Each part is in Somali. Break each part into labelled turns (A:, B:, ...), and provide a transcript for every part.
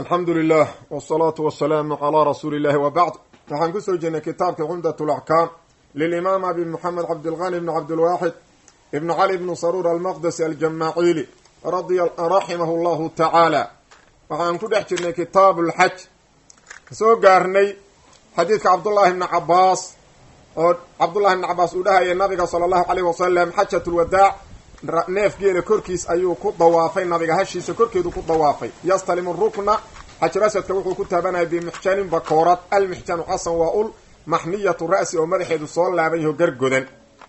A: alxamdu lilah wsalaatu wasalaamu calaa rasuuli illahi wa bacd waxaan kusoo jirnay kitaabka cumdat laxkaam lilimaam abi moxamed cabdilqani bni cabdilwaaxid ibni cali bni saruur almaqdesi aljamaaciili raximahu llahu tacaala waxaan ku dhex jirnay kitaabu lxaj soo gaarnay xadiidka cabdullaahi bni cabaas oo cabdullahi bni cabaas uu dhahaya nabiga sala allahu caleyh wasalam xajat lwadaac neef geela korkiis ayuu ku dawaafay nabiga hashiisa korkeedu ku dawaafay yastalimu rukna xajar asadka wuxuu ku taabanaya bimixjanin bakoorad almixjanu xasan waa ul maxniyatu ra'si oo madaxeedu soo laaban yaho gargodan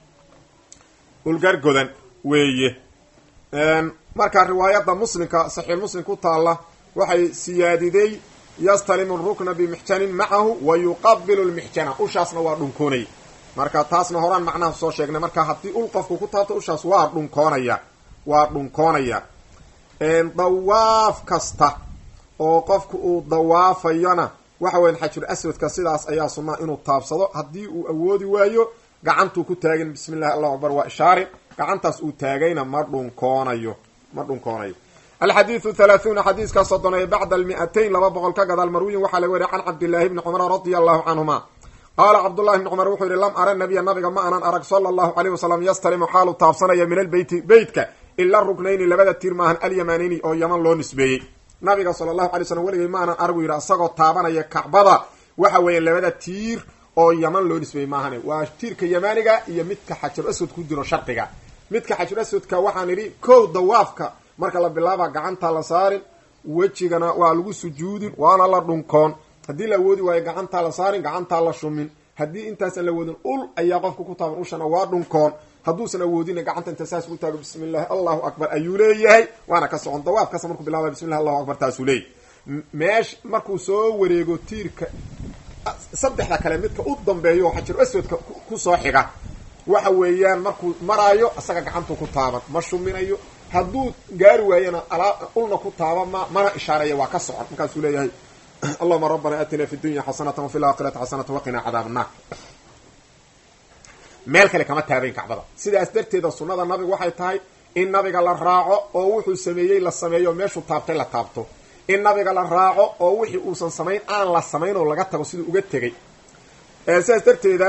A: ul gargodan weeye marka riwaayadda muslimka saxiix muslim ku taalla waxay siyaadiday yastalimu rukna bimixjanin macahu wa yuqabilu lmixjana ushaasna waa dhunkoonay marka taasna horaan macnaha soo sheegnay marka haddii ul qofku ku taabto ushaas waa dhunkoonaya waa dhunkoonaya dawaaf kasta oo qofku uu dawaafayona waxa weyan xajul aswadka sidaas ayaa sunnaa inuu taabsado haddii uu awoodi waayo gacantuu ku taagin bismi llahi allahu akbar waa ishaarin gacantaas uu taagayna ma dhunkoonayo ma dhunkoonayo alxadiidu halaahuuna xadiiska soddonay bacda almi'atayn laba boqol ka gadaal marwiyin waxaa laga wariya can cabdillaahi bni cumar radia allahu canhuma qaala cabdullahi bni cumar wuxuu yihi lam ara nabiya nabiga ma anan arag sala allahu caleyh wasalam yastalimu xaalu taabsanaya min albeyti beytka ila ruknayni labada tiir maahan alyamanini oo yaman loo nisbeeyey nabiga sala allahu alay slam weligay ma anan aragu yidhi isagoo taabanaya kacbada waxa weeye labada tiir oo yaman loo nisbeeyey maahane waa tiirka yamaaniga iyo midka xajar aswad ku jiro shardiga midka xajar aswadka waxaan idhi kow dawaafka marka la bilaaba gacanta la saarin wejigana waa lagu sujuudin waana la dhunkoon haddii la awoodi waayo gacantaa la saarin gacantaa la shumin haddii intaasaan la awoodin ul ayaa qofka ku taaban ushana waa dhunkoon hadduusan awoodina gacanta inta saas ugu taago bismi llahi allahu akbar ayuu leeyahay waana ka socon dawaaf kasta markuu bilaabay bismi llahi allahu akbar taasuu leeyahy meesh markuu soo wareego tiirka saddexda kale midka u dambeeyo oo xajar aswadka kusoo xiga waxa weeyaan markuu maraayo isaga gacantuu ku taaban ma shuminayo hadduu gaari waayana alaa ulna ku taaba ma mana ishaareeya waa ka socon markaasuu leeyahay allahuma rabbana aatina fi dunya xasanata wafi laakhirati xasanata waqinaa cadaab annaar meel kale kama taabayn kacbada sidaas darteeda sunnada nabigu waxay tahay in nabiga la raaco oo wuxuu sameeyey la sameeyo meeshuu taabtay la taabto in nabiga la raaco oo wixii uusan samayn aan la samayn oo laga tago siduu uga tegay sidaas darteeda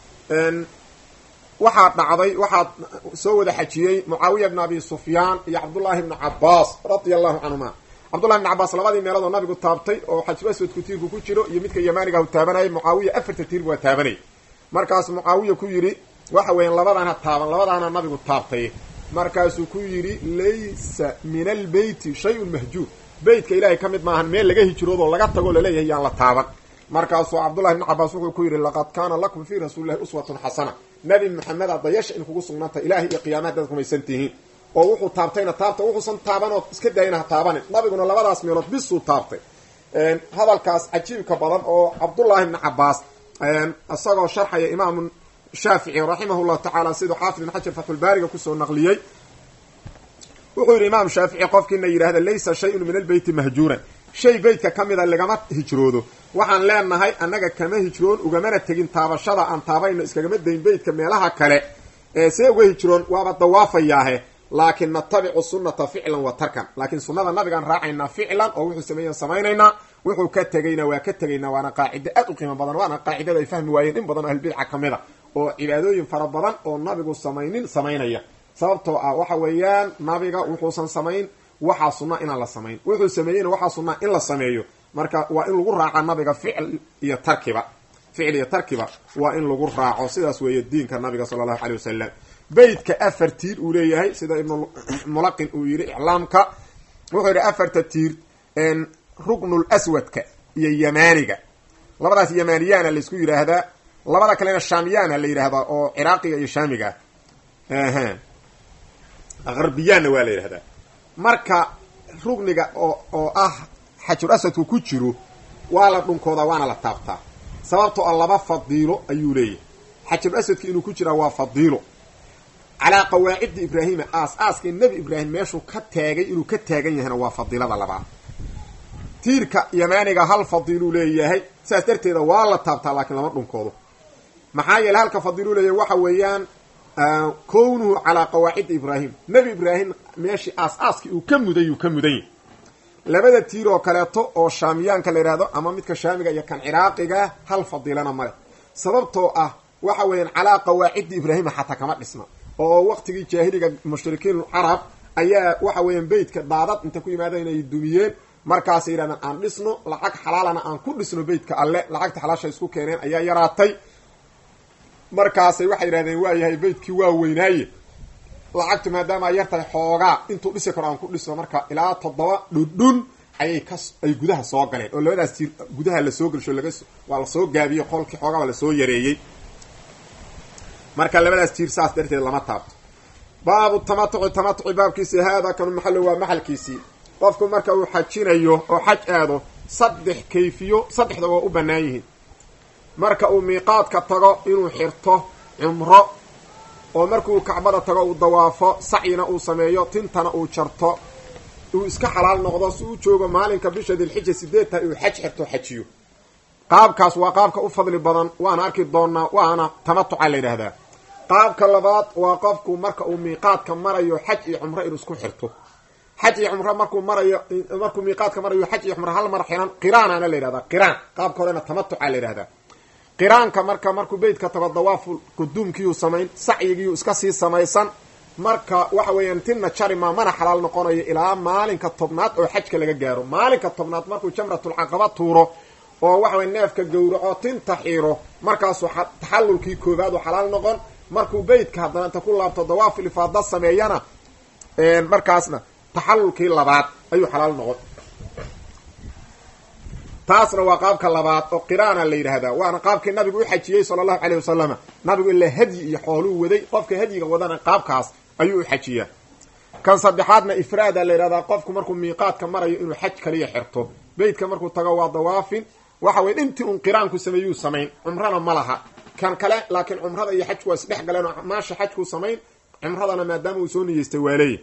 A: waxaa dhacday waxaa soo wada xajiyey mucaawiya bn abi sufyaan iyo cabdullaahi bni cabaas radia allahu canhuma cabdullahi bni cabaas labadii meelood oo nabigu taabtay oo xajul aswadku tiirku ku jiro iyo midka yamaaniga hu taabanayay mucaawiya afarta tiirbu waa taabanay markaas mucaawiya ku yidhi waxa weeyaan labadaana taaban labadaana nabigu taabtay markaasuu ku yidhi laysa min albeyti shay-un mahjuur beytka ilaahay ka mid maahan meel laga hijroodoo laga tago laleeyahay yaan la taaban markaasuu cabdullahi bni cabaas wuxuu ku yidhi laqad kaana lakum fii rasuulillahi uswatun xasana nabi maxameda dayasha in kugu sugnaanta ilaahay iyo qiyaamaha dad rumaysan tihiin oo wuxuu taabtayna taabta wuxuusan taaban oo iska daayina ha taabanin nabiguna labadaas meelood bisuu taabtay hadalkaas cajiibka badan oo cabdullaahi bni cabaas isagoo sharxaya imaamu shaafici raximah llahu tacaala siduu xaafid ibn xajar fatxulbaariga kusoo naqliyey wuxuu yidhi imaam shaafici qofkiina yidhahda laysa shayun min albeyti mahjuuran shay beytka ka mida lagama hijroodo waxaan leenahay annaga kama hijroon ugamana tegin taabashada aan taabayno iskagama dayn beytka meelaha kale ee see uga hijroon waaba dawaafayaahe laakin natabicu sunnata ficlan wa tarkan laakiin sunnada nabigaan raacaynaa ficlan oo wuxuu sameeyan samaynaynaa wuxuu ka tegayna waa ka tegaynaa waana qaacido aad u qiimo badan waana qaacidada ay fahmi waayeen in badan oo ahlbidca ka mid a oo cibaadooyin fara badan oo nabigu samaynin samaynaya sababtoo ah waxa weeyaan nabiga wuxuusan samayn waxaa sunna inaan la samayn wuxuu sameeyeyna waxaa sunnaa in la sameeyo marka waa in lagu raaca nabiga ficl iyo tarkiba ficl iyo tarkiba waa in lagu raaco sidaas weeye diinka nabiga sala allahu caley wasalam beytka afar tiir uu leeyahay sida ibnu mulaqin uu yidhi iclaamka wuxuu yidhi afarta tiir ruknul aswadka iyo yamaaniga labadaas yamaaniyaana laysku yidhaahdaa labada kalena shaamiyaana la yidhaahdaa oo ciraaqiga iyo shaamiga ah harbiyaanna waa la yidhahdaa marka rugniga oo oo ah xajur asadku ku jiro waa la dhunkoodaa waana la taabtaa sababtoo a laba fadiilo ayuu leeyahay xajur asadka inuu ku jiraa waa fadiilo calaa qawaacidi ibraahima aas aaskii nebi ibraahim meeshuu ka taagay inuu ka taagan yahayna waa fadiilada labaad tiirka yamaaniga hal fadiiluu leeyahay saas darteeda waa la taabtaa laakiin lama dhunkoodo maxaa yeele halka fadiiluu leeyahay waxa weeyaan kownuhu calaa qawaacidi ibraahim nebi ibraahim meeshii aas aaskii uu ka muday uu ka mudan yahy labada tiir oo kaleeto oo shaamiyaanka la yidhahdo ama midka shaamiga iyo kan ciraaqigaa hal fadiilana male sababtoo ah waxa weeyaan calaa qawaaciddi ibraahima xataa kama dhisna oo waqtigii jaahiliga mushrikiin carab ayaa waxa weeyaan beytka daadad inta ku yimaada inay dumiyeen markaasay yidhahdeen aan dhisno lacag xalaalana aan ku dhisno beytka alle lacagta xalaasha isku keeneen ayaa yaraatay markaasay waxay yidhahdeen waayahay beytkii waa weynaaye lacagtu maadaama ay yartahay xoogaa intuu dhisi karo aan ku dhisno marka ilaa toddoba dhudhun ayay ka ay gudaha soo galeen oo labadaas tiir gudaha lasoo gelsho laga waa lasoo gaabiyey qolkii xoogaa waa lasoo yareeyey marka labadaas tiir saas darteed lama taabto baabu tamatuci tamatuci baabkiisi haada kanu maxallo waa maxalkiisii qofku marka uu xajinayo oo xaj aado saddex kayfiyo saddexda waa u bannaan yihiin marka uu miiqaadka tago inuu xirto cumro oo markuu kacbada tago uu dawaafo sacyina uu sameeyo tintana uu jarto uu iska xalaal noqdo si uu joogo maalinka bisha dilxija sideed tahay uu xaj xirto xajiyo qaabkaas waa qaabka u fadli badan waana arki doonaa waana tamatuca la yidhaahdaa qaabka labaad waa qofku marka uu miiqaadka marayo xaj iyo cumro inuu isku xirto xaj iyo cumro markuu marayo markuu miiqaadka marayo xaj iyo cumro hal mar xiran qiraanaana la yidhahdaa qiraan qaabka horena tamatuca la yidhahdaa qiraanka marka markuu beytka tago dawaafu quduumkiiyuu samayn sacyigiyuu iska sii samaysan marka waxa weeyaan tinna jarima mana xalaal noqonayo ilaa maalinka tobnaad oo xajka laga gaaro maalinka tobnaad markuu jamratulcaqaba tuuro oo waxa weye neefka gowraco tinta xiiro markaasuu taxallulkii koobaad u xalaal noqon markuu beytka haddana inta ku laabto dawaaful ifaada sameeyana markaasna taxallulkii labaad ayuu xalaal noqon taasna waa qaabka labaad oo qiraana la yidhaahdaa waana qaabkii nabigu u xajiyey sala allahu caleyh wasalama nabigu ilaa hadyi iyo xooluu waday qofka hadyiga wadana qaabkaas ayuu u xajiyaa kan saddexaadna ifraada la yidhahdaa qofku markuu miiqaadka marayo inuu xaj kaliya xirto beytka markuu tago waa dawaafin waxa weye intii un qiraanku sameeyuu samayn cumrana ma laha kan kale laakiin cumrada iyo xajku waa isdhex galeen oo maasha xajkuu samayn cumradana maadaama uu soo niyeystay waaleeye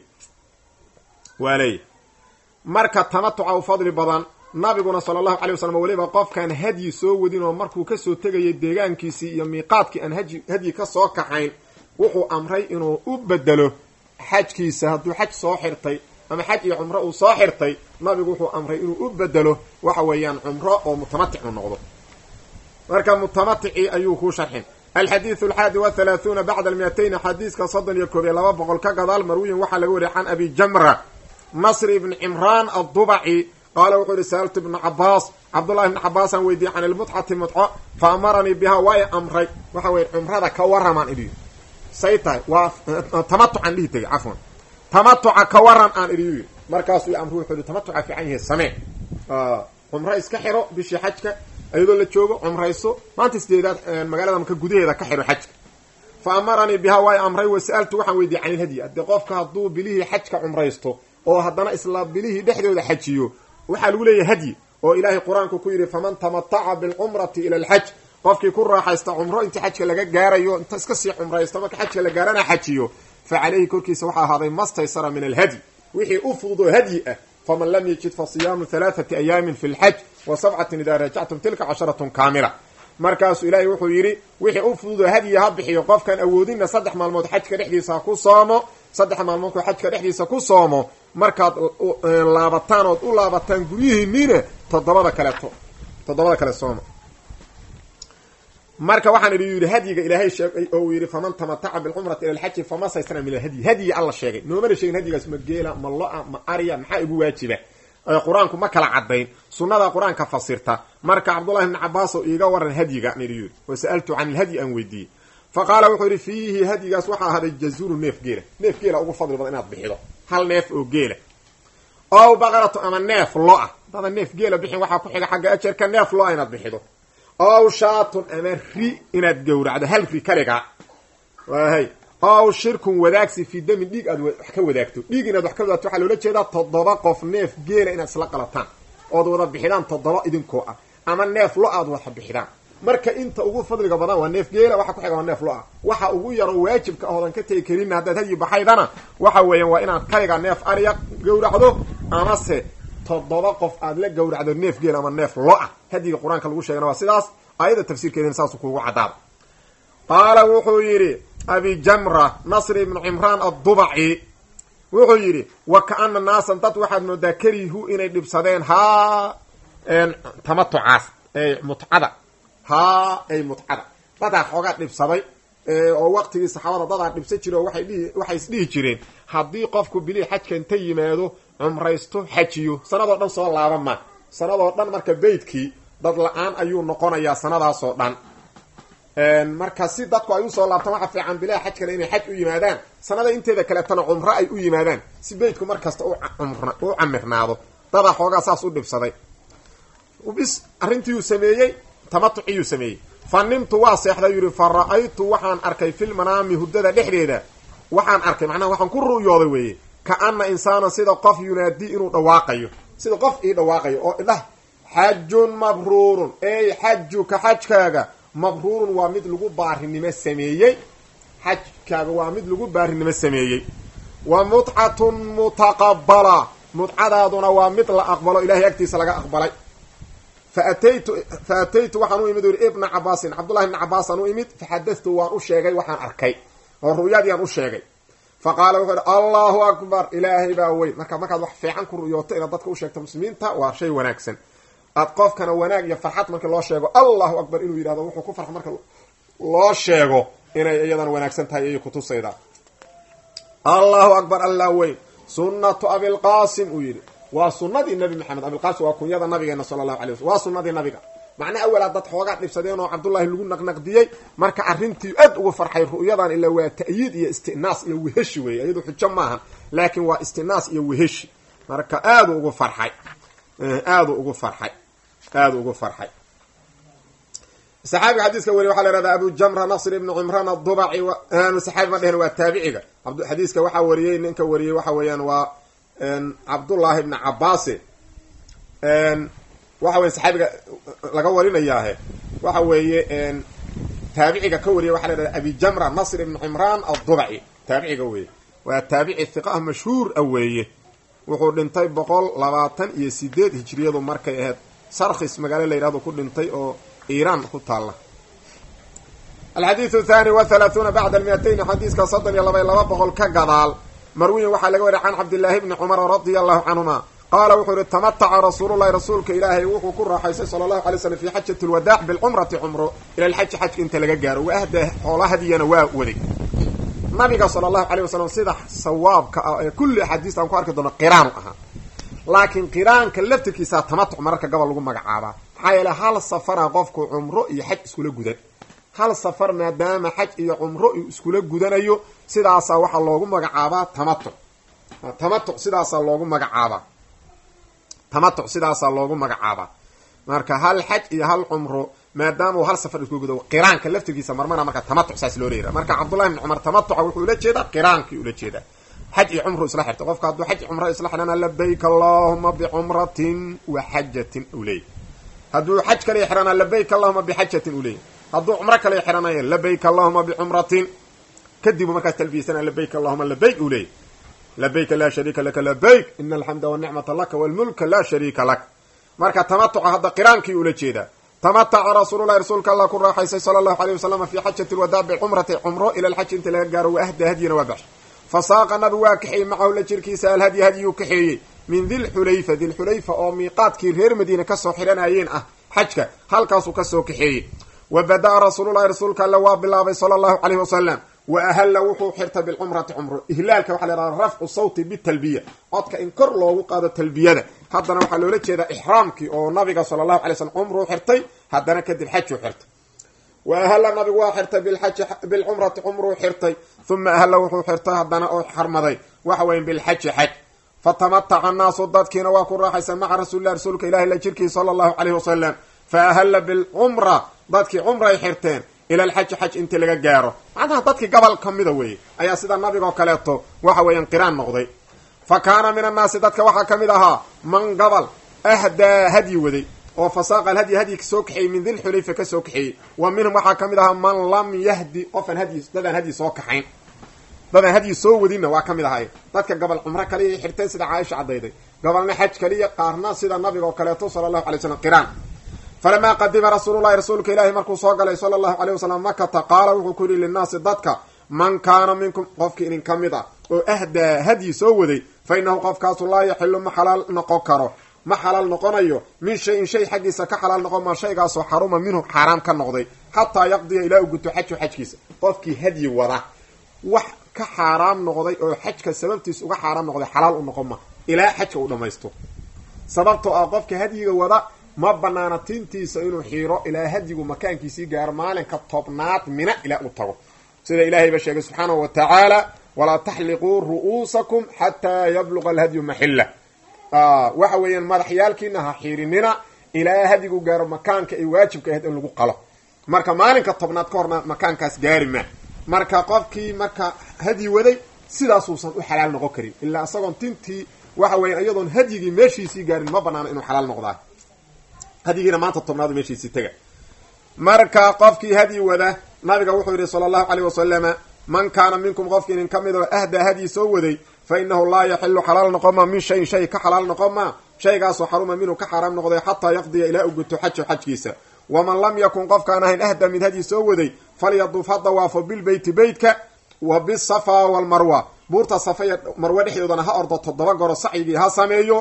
A: waaleeye marka tamatuca u fadli badan nabiguna sala allahu calay wasalam weliba qofkaan hadyi soo wadin oo markuu kasoo tegayay deegaankiisii iyo miiqaadkii aan haji hadyi ka soo kaxayn wuxuu amray inuu u bedelo xajkiisa hadduu xaj soo xirtay ama xaj iyo cumro uu soo xirtay nabigu wuxuu amray inuu u bedelo waxa weeyaan cumro oo mutamatic u noqdo marka mutamaticii ayuu kuu sharxin alxadiidu alxaadi wathalaathuuna bacda almiatayni xadiiska soddon iyo koob iyo laba boqol ka gadaal marwiyin waxaa laga wariyay can abi jamra nasr ibni cimraan addubaci qaala wuxuu yihi sa'altu ibna cabaas cabdullahi ibna cabaasaan weydiiyey can ilmutcati mutco fa amaranii bihaa waa i amray waxa weye cumrada ka waramaan idhi say tahay waa tamatucan dhihi tegay cafwan tamatuca ka waran aan idhi yii markaasuu i amri wuxuu yihi tamatuca fiican yahay samee cumro iska xiro bishii xajka iyadoo la joogo cumrayso maanta sideedaad magaalada maka gudaheeda ka xiro xajka fa amaranii bihaa waa i amray wa sa'altu waxaan weydiiyey can ilhadyi haddii qofka hadduu bilihii xajka cumraysto oo haddana isla bilihii dhexdooda xajiyo waxaa lagu leeyahay hadyi oo ilaahay qur-aanku ku yidhi faman tamataca bilcumrati ila alxaj qofkii ku raaxaysta cumro inta xajka laga gaarayo inta iska sii cumraysto marka xajka la gaarana xajiyo fa caleyhi korkiisa waxaa ahaaday mastaysara min alhadyi wixii u fududoo hadyi ah faman lam yajid fa siyaamu halaathati ayaamin fi lxaj wa sabcatin idaa rajactum tilka casharatun kaamila markaasuu ilaahay wuxuu yidhi wixii u fududoo hadyi ha bixiyo qofkaan awoodinna saddex maalmood xajka dhexdiisa ha ku soomo saddex maalmoodku xajka dhexdiisa ku soomo markaad laabataan ood u laabataan guryihiiniina toddobada kaleeto toddobada kale sooma marka waxaan idhi yidhi hadyiga ilaahay sheegay oo uu yidhi faman tamataca bilcumrati ila alxaji fama saysana min alhadyi hadyi alla sheegay noomana sheegin hadyigaas ma geela ma lo-a ma arya maxaa igu waajiba qur-aanku ma kala cadayn sunada qur-aanka fasirta marka cabdullahi ibni cabaas oo iiga waran hadyiga nidhi yidhi wa sa'altu can ilhadyi aan weydiiyey fa qaala wuxuu yidhi fiihi hadyigaas waxaa ahaaday jazuru neef geela neef geela ugu fadli badan inaad bixido hal neef oo geela ow baqaratu ama neef lo-a dada neef geela bixin waxaa ku xiga xagga ajarka neef lo-a inaad bixido ow shaatun ama ri inaad gowracdo hal ri kaliga wahay ow shirkun wadaagsi fii damin dhiig aad wax ka wadaagto dhiig inaad wax ka wadaagto waxaa loola jeedaa toddoba qof neef geela inaad isla qalataan ood wada bixidaan toddoba idinkoo ah ama neef lo aad wada bixidaan marka inta ugu fadliga badan waa neef geela waxa ku xiga waa neef lo-a waxa ugu yaro waajibka ahoodan ka tegi karinna haddaad hadyi baxaydana waxa weeyaan waa inaad kaliga neef ariya gowracdo amase toddoba qof aad la gowracdo neef geela ama neef lo-a hadyiga qur-aanka lagu sheegana waa sidaas aayadda tafsiirkeedina saasuu kuugu caddaada qaala wuxuu yidhi abi jamra nasr ibnu cimraan addubaci wuxuu yidhi wa ka-ana naasan dad waxaad moodaa karihu inay dhibsadeen haa tamatucaas mutcada haa ay mutcada dadaa xoogaa dhibsaday oo waqtigii saxaabada dadaa dhibsan jire oo waay dhihi waxay isdhihi jireen haddii qofku bilii xajka inta yimaado cumraysto xajiyo sanadoo dhan soo laaba ma sanadoo dhan marka beydkii dad la-aan ayuu noqonayaa sanadaasoo dhan marka si dadku ay usoo laabtaan waxa fiican bilaha xajkana inay xaj u yimaadaan sanada inteeda kaleetana cumro ay u yimaadaan si beydku markasta u camirnaado dadaa xoogaa saas u dhibsaday bis arrintiiyuu sameeyey tamatuciyuu sameeyey fa nimtu waa seexday yidhi fa ra-aytu waxaan arkay filmanaami hurdada dhexdeeda waxaan arkay macnaha waxaan ku ru'yooday weeye ka ana insaanan sida qof yunaadii inuu dhawaaqayo sida qof ii dhawaaqayo oo idhah xajun mabruurun ey xajuka xajkaaga mabruurun waa mid lagu baarinimo sameeyey xajkaaga waa mid lagu baarinimo sameeyey wa mutcatun mutaqabala mutcadaaduna waa mid la aqbalo ilahay agtiisa laga aqbalay faataytu fa ataytu waxaan u imid u yidhi ibna cabaasin cabdullahi ibna cabaasaan u imid faxadatu waan u sheegay waxaan arkay oo ru'yadiiaan u sheegay fa qaala wuxuu yidhi allahu akbar ilaahay baa weyn marka markaad wax fiican ku ru'yooto inaad dadka u sheegto muslimiinta waa shay wanaagsan aad qofkana wanaag iyo farxad markii loo sheego allahu akbar inuu yidhahdo wuxuu ku farx marka loo sheego inay iyadan wanaagsan tahay ayay kutusayda allahu akbar allah weyn sunnatu abilqaasim uu yidhi waa sunadii nabi maxamed abilqaasim waa kunyada nabigeena sala allahu alay waslam waa sunadii nabiga macnaa awalaa dad xoogaa dhibsadeen oo cabdullaahi lagu naqnaqdiyey marka arrintii aad uga farxay ru'yadan ilaa waa ta'yiid iyo istinaas iyo weheshi weeye iyadu xujo maahan laakiin waa istinaas iyo weheshi marka aadu ugu farxay aadu ugu farxay aada ugu farxay saxaabiga xadiiska weriye waxaa la ihahdaa abu jamra nasr ibnu cimraan adubaci saxaabi ma dhehen waa taabiciga xadiiska waxaa wariyey ninka wariyey waxa weeyaan waa cabdullaahi ibni cabaase waxa weye saxaabiga laga warinayaahe waxa weeye taabiciga ka wariyay waxa la ihahda abi jamra nasr ibnu cimraan adubaci taabiciga weeye waa taabici hiqah mashhuur a weeye wuxuu dhintay boqol labaatan iyo sideed hijriyadu markay ahayd sarkhis magaalo la yidhahdo ku dhintay oo iiraan ku taalla alxadiidu thani wa halaahuuna bacda almiatayn xadiiska soddon iyo laba iyo laba boqol ka gadaal marwiyin waxaa laga wariya can cabdillaahi bni cumara radia allahu canhuma qaala wuxuu yihi tamataca rasuululahi rasuulka ilaahay wuxuu ku raaxaystay sala allahu alay slam fi xajati lwadaac bilcumrati cumro ila alxaji xajka inta laga gaaro wa ahda xoola hadiyana waa waday nabiga sala allahu alayh wasalam sida sawaabka ah ee kulli axaadiista aan ku arki doono qiraanu ahaa laakiin qiraanka laftirkiisaa tamatuc mararka gobol lagu magacaabaa maxaa yeele hal safara qofku cumro iyo xaj iskula gudan hal safar maadaama xaj iyo cumro uu iskula gudanayo sidaasaa waxaa loogu magacaabaa tamatuc tamatuc sidaasaa loogu magacaabaa tamatuc sidaasaa loogu magacaabaa marka hal xaj iyo hal cumro maadaama uu hal safar isku gudo qiraanka laftirkiisa marmana marka tamatuc saas loo leeyaha marka cabdullahi bni cumar tamatuca wuxuu ula jeedaa qiraankii ula jeedaa xaj iyo cumru isla xirta qofka hadduu xaj cumro isla xidhana labayk allahuma bicumratin wa xajatin u leeyay hadduu xaj kale xidhana labayk allahuma bixajatin u leeyay hadduu cumro kale xidhanayo labayk allahuma bicumratin kadibu markaas talbiyasana labayk allahuma labayk u leeyay labayka laa shariika laka labayk ina alxamda wanicmata laka walmulka laa shariika lak marka tamatuca hadda qiraankii ula jeedaa tamataca rasuululahi rasuulka allah ku raaxaysay sala allahu alayh wasalam fi xajati lwadaa bicumrati cumro ila alxaji inta laga gaaro wa ahda hadyana waa baxshay fa saaqa nabi waa kaxeeyey macahu la jirkiisa alhadyi hadyuu kaxeeyey min dilxulayfa dilxulayfa oo miiqaadkii reer madiine kasoo xidhanayeen ah xajka halkaasuu kasoo kaxeeyey wa bada-a rasuululahi rasuulka alle waa bilaabay sala allahu caleyhi wasalam wa ahalla wuxuu xirtay bilcumrati cumro ihlaalka waxa la yhahda rafcu sawti bitalbiya codka in kor loogu qaado talbiyada haddana waxaa loola jeedaa ixraamkii oo nabiga sala allahu alay slm cumruu xirtay haddana kadib xajuu xirtay wa ahalla nabigu waa xirtay bilxaji bilcumrati cumruu xirtay uma ahalla wuxuu xirtay haddana oo xarmaday waxa weya bilxaji xaj fatamataca annaasu dadkiina waa ku raaxaysan maca rasuulilah rasuulka ilahi la jirkii sala allahu caleyhi wasalam fa ahalla bilcumra dadkii cumray xirteen ila alxaji xaj intii laga gaaro macnaha dadkii gobol ka mida weeye ayaa sida nabigoo kaleeto waxa weeyaan qiraan noqday fa kaana min annaasi dadka waxaa ka mid ahaa man gobol ahdaa hadyi waday oo fasaaqa alhadyi hadyi kasoo kaxeeyey min dilxulayfa kasoo kaxeeyey wa minhum waxaa ka mid ahaa man lam yahdi qofaan hadyi dadaan hadyi soo kaxayn dadaan hadyi soo wadinna waa ka mid ahay dadka gobol cumro kaliya xirteen sida caaisha caddayday gobolna xaj kaliya qaarna sida nabiga oo kaleeto sala allahu alay slam qiraan falamaa qadima rasuululahi rasuulka ilaahi markuu soo galay sala allahu aleyh wasalam makata qaala wuxuu ku yidhi linnaasi dadka man kaana minkum qofkii idin ka mid ah oo ahdaa hadyi soo waday fa innahu qofkaasu laa yaxilu ma xalaal noqon karo ma xalaal noqonayo min shayin shay xaggiisa ka xalaal noqon maa shaygaasoo xaruma minhu xaaraam ka noqday xataa yaqdiya ilaa u guto xaju xajkiisa qofkii hadyi wada wax ka xaaraam noqday oo xajka sababtiisa uga xaaraam noqday xalaal u noqon ma ilaa xajka uu dhammaysto sababtoo ah qofka hadyiga wada ma banaana tintiisa inuu xiiro ilaa hadyigu makaankiisii gaaro maalinka tobnaad mina ilaa uu tago sida ilaahay ba sheegay subxaanahu wa tacaala walaa taxliquu ru'uusakum xataa yabluqa alhadyu maxilla waxa weeyaan madaxyaalkiina ha xiirinina ilaa hadyigu gaaro makaanka ay waajibka ahayd in lagu qalo marka maalinka tobnaad ka horna makaankaas gaari ma marka qofkii marka hadyi waday sidaasuusan u xalaal noqon karin ilaa isagoon tintii waxa weya iyadoon hadyigii meeshiisii gaarin ma banaano inuu xalaal noqdaa hadyigiina maanta tobnaadu meeshiisii tega marka qofkii hadyi wada nabiga wuxuu yidhi sala allahu caleyh wasalama man kaana minkum qofkii inin ka mid oo ahdaa hadyi soo waday fa inahu laa yaxilu xalaal noqoma min shayin shay ka xalaal noqoma shaygaasoo xaruma minhu ka xaaraam noqday xataa yaqdiya ilaa u guto xajo xajkiisa waman lam yakun qofkaan ahayn ahda mid hadyi soo waday falyaduf ha dawaafo bilbeyti beytka wa bisafa walmarwa buurta safa iyo marwe dhexdoodana ha ordo toddoba goro sacyigii ha sameeyo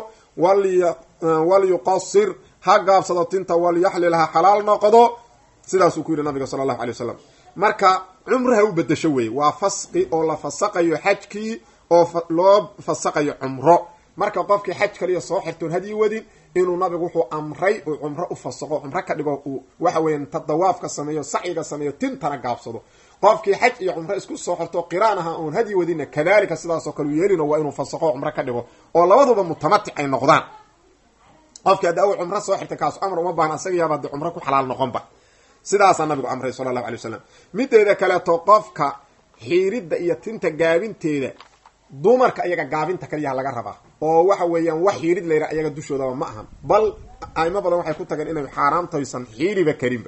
A: walyuqasir ha gaabsado tinta walyaxlil ha xalaal noqdo sidaasuu ku yidhi nabiga sala allahu alay wasalam marka cumro ha u bedesho weeye waa fasqi oo la fasaqayo xajkii oo loo fasaqayo cumro marka qofkii xaj kaliya soo xirtoon hadyi wadin inuu nabigu wuxuu amray uu cumro u fasaqo cumro ka dhigo uu waxa weeyaan ta dawaafka sameeyo sacyiga sameeyo tintana gaabsado qofkii xaj iyo cumro isku soo xirto qiraan aha oon hadyi wadinna kadalika sidaasoo kale u yeelino waa inuu fasaqo cumro ka dhigo oo labaduba mutamatic ay noqdaan qofkii hadda aw cumro soo xirtay kaas amar uma baahna isaga yaaba de cumro ku xalaal noqonba sidaasaa nabigu amray sala allahu alay wasalam mideeda kaleeto qofka xiiridda iyo tinta gaabinteeda dumarka iyaga gaabinta kaliyaha laga rabaa oo waxa weeyaan wax xiirid layra iyaga dushoodaba ma ahan bal aimo badan waxay ku tageen inay xaaraamtaysan xiiriba karinba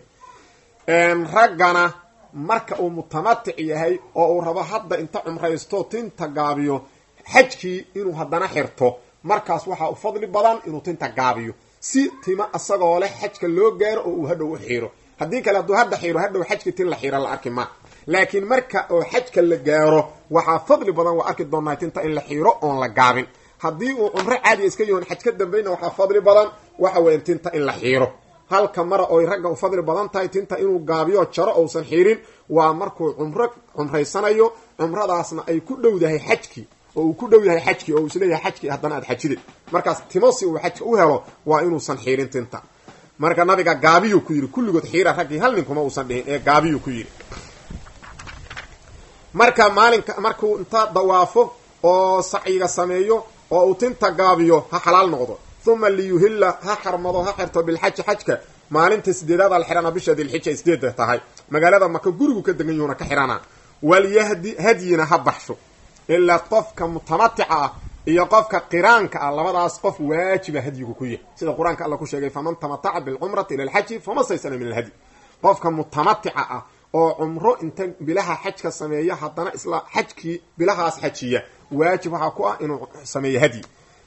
A: raggana marka uu mutamatic yahay oo uu rabo hadda inta cumraysto tinta gaabiyo xajkii inuu haddana xirto markaas waxaa u fadli badan inuu tinta gaabiyo si tima isagoo leh xajka loo gaaro oo uu hadhow u xiiro haddii kale hadduu hadda xiiro hadhow xajkii tin la xiira la arki ma laakiin marka oo xajka la gaaro waxaa fadli badan waa arki doonaa tinta in la xiiro oon la gaabin haddii uu cumro caadiya iska yahoon xaj ka dambayna waxaa fadli badan waxa weya tinta in la xiiro halka mara oy ragga u fadli badan tahay tinta inuu gaabiyo jaro ousan xiirin waa markuu cumro cumraysanayo cumradaasna ay ku dhowdahay xajkii oo uu ku dhow yahay xajkii oo uu isleeyahay xajkii haddana aad xajide markaas timo si uu xajka u helo waa inuusan xiirin tinta marka nabiga gaabiyuu ku yidhi kulligood xiira raggii hal ninkuma uusan dhihin ee gaabiyuu ku yidhi marka maalinka markuu inta dawaafo oo sacyiga sameeyo oo uu tinta gaabiyo ha xalaal noqdo uma liyuhilla ha xarmado ha xirto bilxaji xajka maalinta sideedaada la xihana bisha dilxija sideeda tahay magaalada maka gurigu ka degan yuhuna ka xihana walyahdi hadyina ha baxsho ilaa qofka mutamatica ah iyo qofka qiraanka ah labadaas qof waajiba hadyigu ku yahay sida qur-aanka alla ku sheegay faman tamataca bilcumrati ila alxaji fama staysana min alhadyi qofka mutamatica ah oo cumro inta bilaha xajka sameeya haddana isla xajkii bilahaas xajiya waajib waxaa ku ah inuu sameeyo hadyi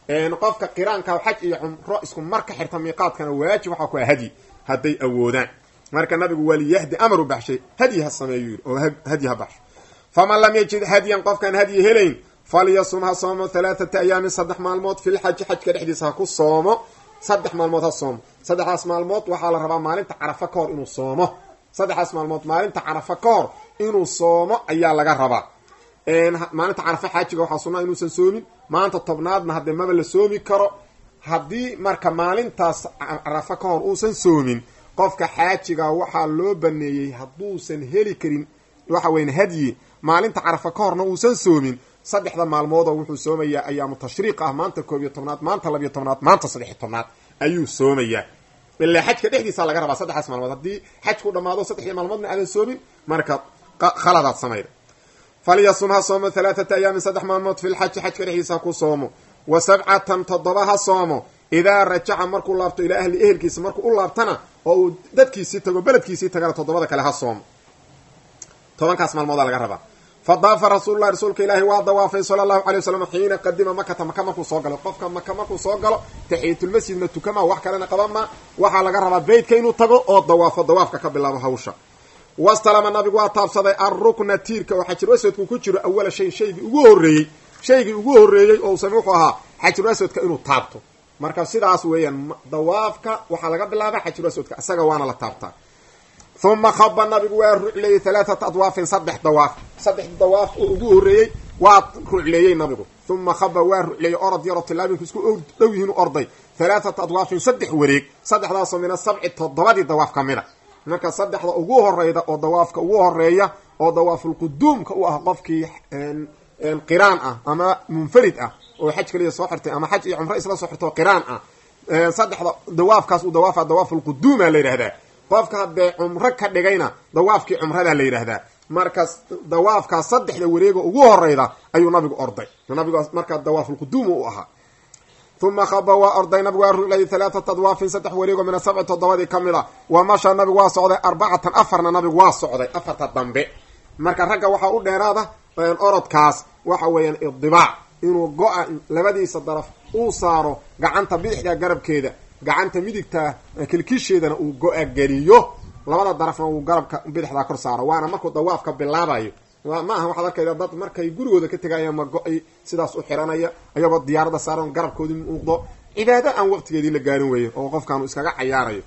A: qofka qiraanka xaj iyo cumro isku mar ka xirta miiqaadkana waajib waxaa ku ah hadyi hadday awoodaan marka nabigu waliyahdi amar u baxshay hadyi ha sameeyu yidhi oo hadyi ha baxsho faman lam yajid hadyan qofkaan hadyi helayn falyasum ha soomo halaathata ayaamin saddex maalmood filxaji xajka dhexdiisa ha ku soomo saddex maalmood ha soomo saddexdaas maalmood waxaa la rabaa maalinta carafa ka hor inuu soomo saddexdaas maalmood maalinta carafa ka hor inuu soomo ayaa laga rabaa maalinta carafa xaajiga waxaa sunnaa inuusan soomin maanta tobnaadna haddee maba la soomi karo haddii marka maalintaas carafa ka hor uusan soomin qofka xaajiga waxaa loo baneeyey hadduusan heli karin waxa weyn hadyi maalinta carafa ka horna uusan soomin saddexda maalmoodoo wuxuu soomayaa ayaamu tashriiq ah maanta koob iyo tobnaad maanta labiyo tobnaad maanta saddex iyo tobnaad ayuu soomayaa ilaa xajka dhexdiisa laga rabaa saddexdaas maalmood haddii xajku dhamaado saddexdii maalmoodna aadan soomin marka khaladaad samayda falyasum ha soomo halaathata ayaamin saddex maalmood filxaji xajka dhexdiisa ha ku soomo wa sabcatan toddoba ha soomo idaa rajaca markuu laabto ilaa ahli ehelkiisa markuu u laabtana oo uu dadkiisii tago beledkiisii tagana toddobada kale ha soomo tobankaas maalmoodaa laga rabaa fadaafa rasuululahi rasuulka ilaahi waa dawaafay sala allahu calay wasalam xiina qadima makata maka markuu soo galo qofka maka markuu soo galo taxiyatulmasjidna tukama wax kalena qabama waxaa laga rabaa beytka inuu tago oo dawaafo dawaafka ka bilaabo hawsha wastalama nabigu waa taabsaday alrukna tiirka oo xajir aswadku ku jiro awala shayin shaygii ugu horreeyey shaygii ugu horreeyey oo same wuxuu ahaa xajarul aswadka inuu taabto marka sidaas weeyaan dawaafka waxaa laga bilaaba xajarul aswadka isaga waana la taabtaa uma khaba nabigu waa rucleeyey halaathata adwaafin saddex dawaaf saddex dawaaf oo ugu horreeyey waa rucleeyey nabigu uma khaba waa rucleeyey orod yaroo tilaabinku isku dhow yihiin u orday halaathata adwaafin saddex wareeg saddexdaasoo mina sabci toddobadii dawaaf ka mida marka saddexda ugu horeyda oo dawaafka ugu horeeya oo dawaafulquduumka u ah qofkii qiraan ah ama munfarid ah oo xaj kaliya soo xirtay ama xaj iyo cumro isla soo xirtoo qiraan ah saddexda dawaafkaas uu dawaafa dawaafulquduuma la yidhahdaa qofka haddee cumro ka dhigayna dawaafkii cumradaa la yidhaahdaa markaas dawaafkaas saddexda wareega ugu horeyda ayuu nabigu orday nabigu markaa dawaafulquduum u ahaa uma khaba waa orday nabigu waa ruclayay halaathata adwaafin saddex wareego mina sabci toddobadii ka mid a wa masha nabigu waa socday arbacatan afarna nabigu waa socday afarta dambe marka ragga waxaa u dheeraada orodkaas waxa weeyaan idibaac inuu go-a labadiisa daraf uu saaro gacanta bidixda garabkeeda gacanta midigta kilkisheedana uu go-a geliyo labada darafna uu garabka bidixdaa kor saaro waana markuu dawaafka bilaabayo ma aha waxaad arkayda dad markay gurigooda ka tegaya ma go-ay sidaas u xiranaya ayagoo diyaarada saaran garabkoodii muuqdo cibaado aan waqtigeedii la gaarin weeyo oo qofkaanu iskaga cayaarayo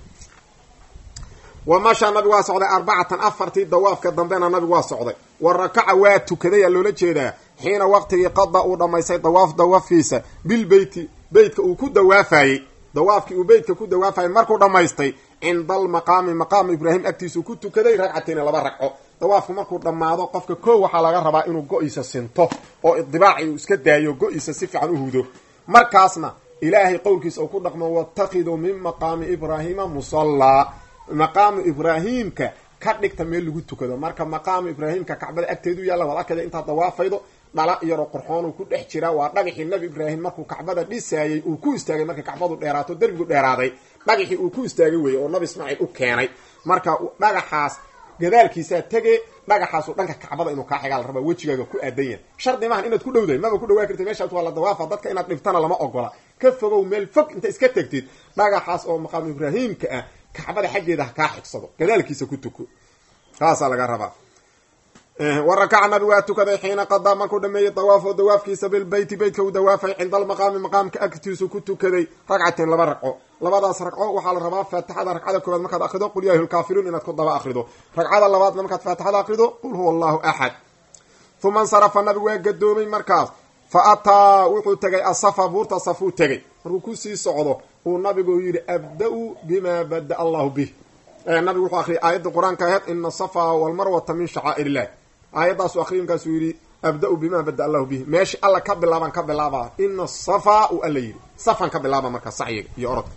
A: wa masha nabigu waa socday arbacatan afartii dawaafka dambena nabigu waa socday wa rakaca waa tukaday aa loola jeedaa xiina waqtigii qada uu dhammaystay dawaaf dawaafkiisa bilbeyti beytka uu ku dawaafayey dawaafkii uu beytka ku dawaafayay markuu dhammaystay cinda almaqaami maqaamu ibraahim agtiisuu ku tukaday ragcatayni laba ragco dawaafku markuu dhammaado qofka koo waxaa laga rabaa inuu go-iisa sinto oo idibaaci uu iska daayo go-iisa si fiican u hudo markaasna ilaahay qowlkiisa uu ku dhaqmo watakiduu min maqaami ibraahiima musallaa maqaamu ibraahimka ka dhigta meel lagu tukado marka maqaamu ibraahimka kacbada agteedu yaalla waad arkayda intaad dawaafaydo dhala iyaroo qurxoonuu ku dhex jiraa waa dhagaxii nabi ibraahim markuu kacbada dhisaayey uu ku istaagay markay kacbadu dheeraato derbigu dheeraaday dhagaxii uu ku istaagay weeye oo nabi ismaaciil u keenay marka dhagaxaas gadaalkiisaa tege dhagaxaasu dhanka kacbada inuu kaa xigaa la rabaa wejigaaga ku aadan yahay shardi maahan inaad ku dhowdahay maba ku dhawaa kartid meeshaas waa la dawaafa dadka inaad dhibtana lama ogola ka fogow meel fog inta iska tegtid dhagaxaas oo maqaamu ibraahimka ah kacbada xaggeeda ha kaa xigsado gadaalkiisa ku tuko saasaa laga rabaa wa rakaca nabi waa tukaday xiina qadaa markuu dhameeyey dawaafo dawaafkiisa bilbeyti beytka uu dawaafay cinda almaqaami maqaamka agtiisu ku tukaday ragcateen laba ragco labadaas ragco waxaa la rabaa faatixada ragcada koowaad markaad akrido qul ya ayyuhalkaafiruun inaad ku daba akrido ragcada labaadna markaad faatixada akrido qul huwa allahu axad uma insarafa nabigu waa gadoomay markaas fa ataa wuxuu tegay asafa buurta safuu tegay markuu kusii socdo uu nabigu yidhi abda-u bima bada allahu bih nabigu wuxuu akriyay aayadda qur-aanka aheyd ina asafa walmarwata min shacaa'ir illah aayadaasu akriy markaasuu yidhi abda-u bima bada allahu bih meeshii alla ka bilaabaan ka bilaaba ina asafa uu alla yidhi safan ka bilaaba marka sacyiga iyo orodka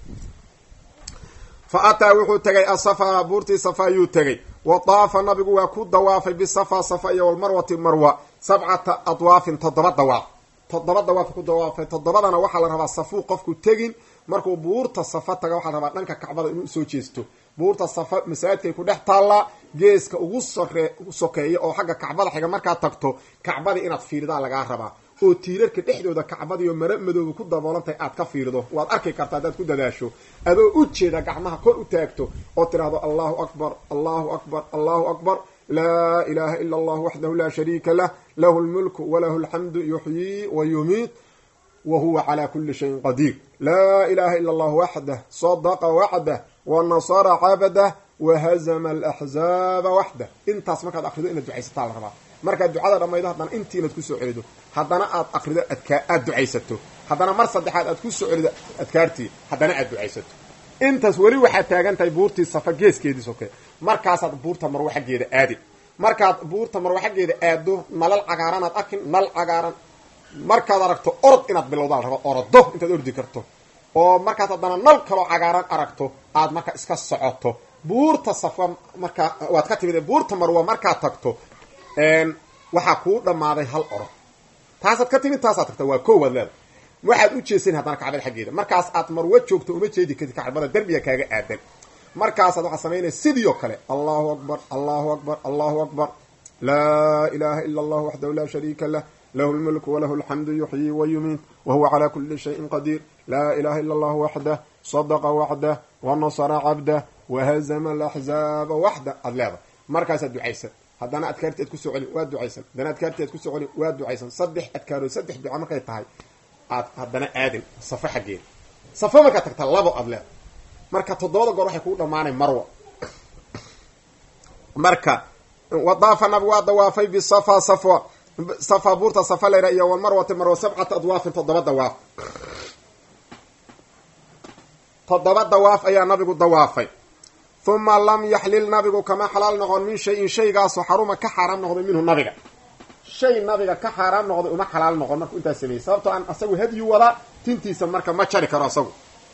A: fa ataa wuxuu tegay asafa buurtii safa ayuu tegay wa daafa nabigu waa ku dawaafay bisafa safa iyo walmarwati marwa sabcata adwaafin toddoba dawaaf toddoba dawaaf ku dawaafay toddobadana waxaa la rabaa safuu qofku tegin markuu buurta safa taga waxaa la rabaa dhanka kacbada inuu usoo jeesto buurta safa masaajidkay ku dhex taallaa geeska ugu sore sokeeya oo xagga kacbada xiga markaad tagto kacbadii inaad fiiridaa lagaa rabaa oo tiirarka dhexdooda kacbadiiyo mara madooba ku daboolantahay aad ka fiirido waad arki kartaa haddaad ku dadaasho adoo u jeeda gacmaha kor u taagto oo tidhaahdo allahu akbar allahu akbar allahu akbar laa ilaha ila allah waxdahu laa shariika lah lahu lmulku walahu alxamdu yuxyii wa yumiit wa huwa calaa kuli shayin qadiir laa ilaha ila allah waxdah sadaqa waxdah wa nasara cabdah wahazama alaxzaaba waxdah intaas markaad akrido inaad ducaysataa la rabaa markaad ducada dhammaydo haddana intii inaad kusoo celido haddana aad akrido adkaa aada ducaysato haddana mar saddexaad aad kusoo celido adkaartii haddana aad ducaysato intaas weli waxaad taagan tahay buurtii safa geeskeedii soke markaasaad buurta marwo xaggeeda aadi markaad buurta marwo xaggeeda aado nalal cagaaranaad arkin nal cagaaran markaad aragto orod inaad bilowdaa la rabo orodo intaad ordi karto oo markaas haddana nal kaloo cagaaran aragto aad marka iska socoto buurta safa markaa waad ka timid buurta marwa markaad tagto waxaa kuu dhammaaday hal orod taasaad ka timid taasaad tagta waa koowaad leeda waxaad u jeesan haddana kacbada xaggeeda markaas aad marwo joogto uma jeedi kartid kacbada derbiga kaaga aadan markaasaad waxaad samaynaya sidii oo kale allahu akbar allahu akbar allahu akbar laa ilaha ila allah waxdahu laa shariika lah lahu lmulku walahu alxamdu yuxyii wa yumiit wa huwa calaa kuli shayin qadiir laa ilaha ila allah waxdah sadaqa waxdah wa nasara cabdah wahazama alaxzaaba waxda aad leedahay markaasaad ducaysa haddana adkaarti aad kusoo celin waa ducaysan haddana adkaarti aad kusoo celin waa ducaysan saddex adkaarood saddex duca markay tahay aad haddana aadin safo xaggeeda safo markaad tagta labo aad leeda marka toddobada goor waxay kugu dhamaanay marwa marka wadaafa nabigu waa dawaafay bisafa safwa safa buurta safa layra iyo walmarwati marwa sabcata adwaafin toddoba dawaaf toddoba dawaaf ayaa nabigu dawaafay huma lam yaxlil nabigu kama xalaal noqon min shay-in shaygaasoo xaruma ka xaaraam noqday minhu nabiga shay nabiga ka xaaraam noqday uma xalaal noqon markuu intaas sameeyey sababtoo aan asagu hadyu wadaa tintiisa marka ma jari karo asagu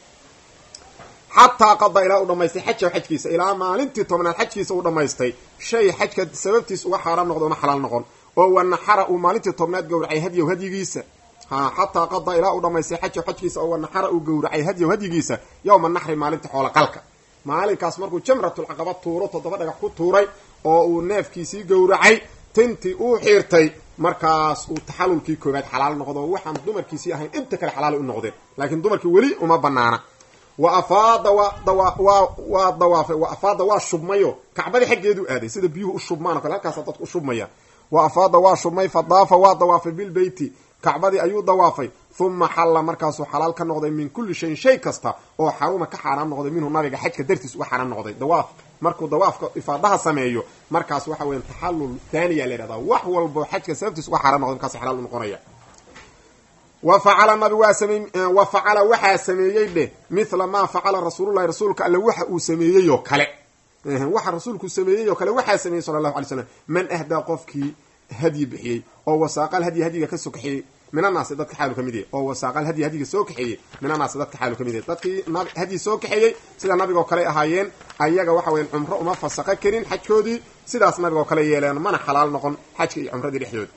A: xataa qada ilaa u dhamaystay xaja xajkiisa ilaa maalintii tobnaad xajkiisa u dhamaystay shay xajka sababtiis uga xaaraam noqday uma xalaal noqon oo wanaxara uu maalintii tobnaad gowracay hadyow hadyigiisa ha xataa qada ilaa u dhamaystay xaja xajkiisa oo wanaxara uu gowracay hadyow hadyigiisa yowma naxri maalinta xoola qalka maalinkaas markuu jamratulcaqaba tuuro toddoba dhagax ku tuuray oo uu neefkiisii gowracay tintii uu xiirtay markaas uu taxalulkii koobaad xalaal noqdo waxaan dumarkiisii ahayn inta kale xalaal u noqdeen laakiin dumarkii weli uma banaana wa afaada waa dawa waa waa dawaafay wa afaada waa shubmayo kacbadii xaggeedu aaday sida biyuhu u shubmaan o kale halkaasa dadku u shubmaya wa afaada waa shubmay fa daafa waa dawaafay bilbeyti kacbadii ayuu dawaafay huma xalla markaasuu xalaal ka noqday min kulli shayin shay kasta oo xaruma ka xaaraam noqday minhu nabiga xajka dartiis uga xaaraam noqday dawaaf markuu dawaafka ifaadaha sameeyo markaas waxa weya taxallul thaniya la yhahdaa wax walbo xajka sababtiis uga xaaraam noqday markaas xalaal u noqonaya wa facala nabi waa samey wa facala waxaa sameeyey dheh mithla maa facala rasuululahi rasuulka alle waxa uu sameeyey oo kale waxa rasuulku sameeyey oo kale waxaa sameeyey sala allahu alay slam man ahdaa qofkii hadyi bixiyey oo wasaaqal hadyi hadyiga ka soo kaxeeyey minanaasi dadka xaalu ka mid yahy oo wasaaqal hadyi hadyiga soo kaxeeyey minanaasi dadka xaalu ka mid yahy dadkii hadyi soo kaxeeyey sida nabigoo kale ahaayeen ayaga waxa weyan cumro uma fasaqo karin xajkoodii sidaas nabigoo kale yeeleen mana xalaal noqon xajka iyo cumradii dhexdooda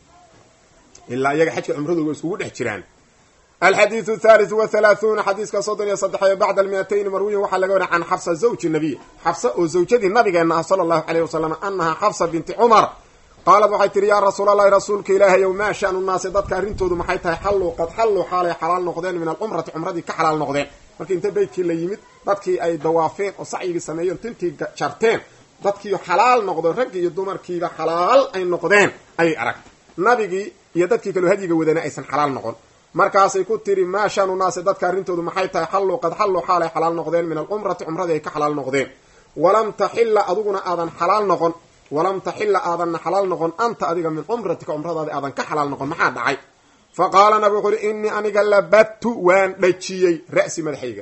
A: ilaa iyaga xajka cumradu way iskugu dhex jiraan alxadiidu thalith wa halaathuna xadiiska soddon iyo saddex bacda almiatayni marwiyin waxaa laga wariya can xafsa zawji nabiy xafsa oo zawjadii nabigeena ah sala allahu caleyh wasalam anahaa xafsa binti cumar qaalad waxay tihi yaa rasuul allahi rasuulka ilaahayow maa shanu naasi dadka arrintoodu maxay tahay xalluu qad xalluu xaalay xalaal noqdeen min alcumrati cumradii ka xalaal noqdeen markii inta beydkii la yimid dadkii ay dawaafeen oo sacyigii sameeyeen tintii jarteen dadkii xalaal noqdo raggii iyo dumarkiiba xalaal ay noqdeen ayay aragtay nabigii iyo dadkii kaloo hadyiga wadana aysan xalaal noqon markaasay ku tiri maa shanu naasi dadka arrintoodu maxay tahay xalluu qad xalluu xaalay xalaal noqdeen min alcumrati cumradii ay ka xalaal noqdeen walam taxilla adiguna aadan xalaal noqon walam taxilla aadanna xalaal noqon anta adiga min cumratika cumradaadi aadan ka xalaal noqon maxaa dhacay fa qaala nabi wuxu uhi innii aniga labadtu waan dhajiyey ra'si madaxayga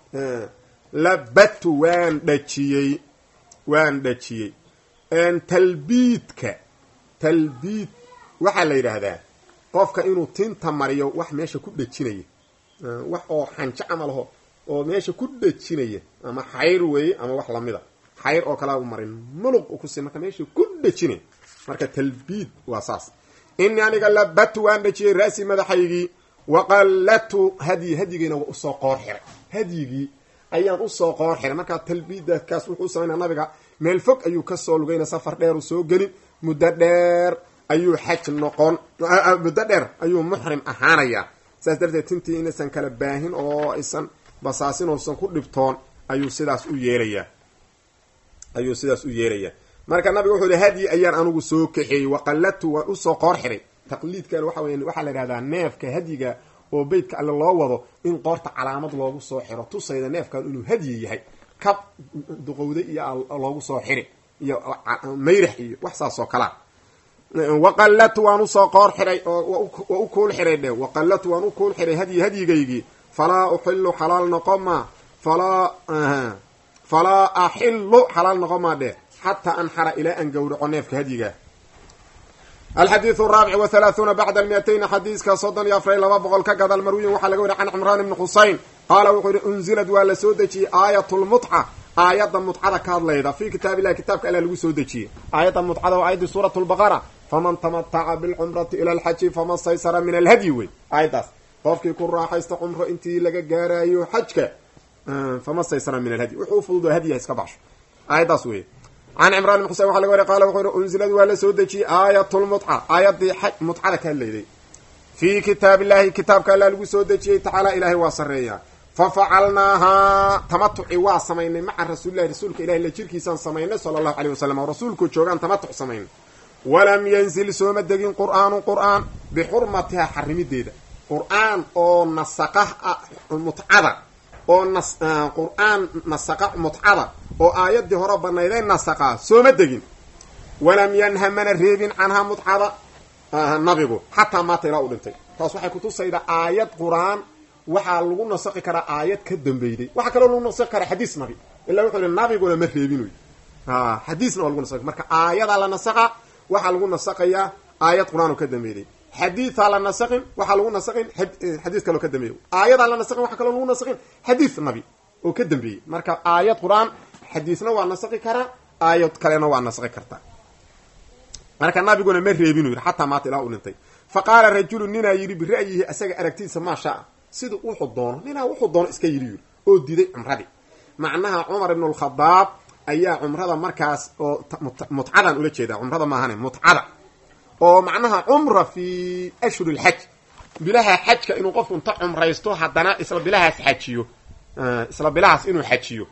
A: labadtu waan dhajiyey waan dhajiyey talbiidka talbiid waxaa la yidhaahdaa qofka inuu tinta mariyo wax meesha ku dhejinaya wax oo xanjo camalaho oo meesha ku dhejinaya ama xayr weeye ama wax lamida xayr oo kalea u marin muluq u kusi marka meesha ku dhejinay marka talbiid waa saas inii aniga labatu waan dhejiyey ra'si madaxaygii waqallatu hadyi hadyigayna waa usoo qoor xiray hadyigii ayaan usoo qoor xiray markaa talbiidakaas wuxuu samaynaa nabiga meel fog ayuu kasoo lugayna safar dheer u soo gelin muddo dheer ayuu xaj noqon muddo dheer ayuu muxrim ahaanayaa saas darteed tintii inaysan kala baahin oo aysan basaasin oosan ku dhibtoon ayuu sidaas u yeelayaa ayuu sidaas u yeelayaa marka nabiga wuxuu yihi hadyi ayaan anugu soo kaxeeyey waqallatu waan usoo qoor xiray taqliidkan waxa weya waxaa la yidhahdaa neefka hadyiga oo beytka alle loo wado in qoorta calaamad loogu soo xiro tusayda neefkan inuu hadyi yahay kab duqowday iyo loogu soo xiri iyo mayrax iyo wax saas oo kalea waqallatu waan usoo qoor xiray oo waa u kuul xiray dhe waqallatu waan u kuul xiray hadyi hadyigaygii falaa uxilu xalaal noqoma falaa falaa axilu xalaal noqomaa dhe xataa anxara ilaa an gowraco neefka hadyiga alxadiidu araabic wa halaahuuna bacda almiatayni xadiiska soddon iyo afar iyo laba boqol ka gadal marwiyin waxaa laga wariy can cimraan ibni xuseyn qaala wuxuu yihi unzilad waa la soo dejiyey aayat lmutca aayadda mutcada ka hadlayda fii kitaab illahi kitaabka alla lagu soo dejiyey aayadda mutcada waa aayadii suurat lbaqara faman tamataca bilcumrati ila alxaji fama staysara min alhadyi wey aayaddaas qofkii ku raaxaysta cumro intii laga gaarayo xajka fama staysara min alhadyi wuxuu ufududo hadyiha iska baxsho aayaddaas wey can cimraan ibn xusein waxa laga wariy qala wuxuu yihi unzilad waa la soo dejiyey aayat lmutca aayaddii mutcada ka hadlayday fii kitaab illahi kitaabka alla lagu soo dejiyey tacaala ilaahay waa sarreeyaa fa facalnaahaa tamatuci waa samaynay maca rasuulilahi rasuulka ilahi la jirkiisaan samaynay sala allahu caleyh wasalam oo rasuulku joogaan tamatuc samaynay walam yanzil sooma degin qur'aanu qur'aan bixurmatihaa xarimideeda qur'aan oo nasaqa mutcada oo nas qur'aan nasaqa mutcada oo aayaddii hore banayday nasaqaa sooma degin walam yanha mana reebin canhaa mutcada nabigu xataa maata ilaa u dhintay taas waxay kutusaydaa aayad qur-aan waxaa lagu nasaqi karaa aayad ka dambeyday waxaa kaloo lagu nasaqi karaa xadiis nabi ilaa wuxuu yihi nabiguna ma reebin xadiisna waa lagu nasaqi marka aayadaa la nasaqa waxaa lagu nasaqayaa aayad qur-aan oo ka dambeeyday xadiidaa la nasaqin waxaa lagu nasaqin xadiis kaloo ka dambeeyay aayadaa la nasaqin waxaa kaloo lagu nasaqin xadiis nabi oo ka dambeeyey marka aayad qur-aan xadiisna waa nasaqi karaa aayad kalena waa nasaqi kartaa marka nabiguna ma reebinu yidhi xataa maata ilaa u dhintay fa qaala rajulu ninaa yidhi bira'yihi asaga aragtidiisa maa shaa siduu wuxuu doono ninaa wuxuu doono iska yidhi yidhi oo diiday cumradii macnaha cumar ibnu alkhadaab ayaa cumrada markaas oo mutcadan ula jeedaa cumrada maahane mutcada oo macnaha cumra fi ashhur lxaj bilaha xajka inuu qofku inta cumraysto haddana isla bilahaas xajiyo isla bilahaas inuu xajiyo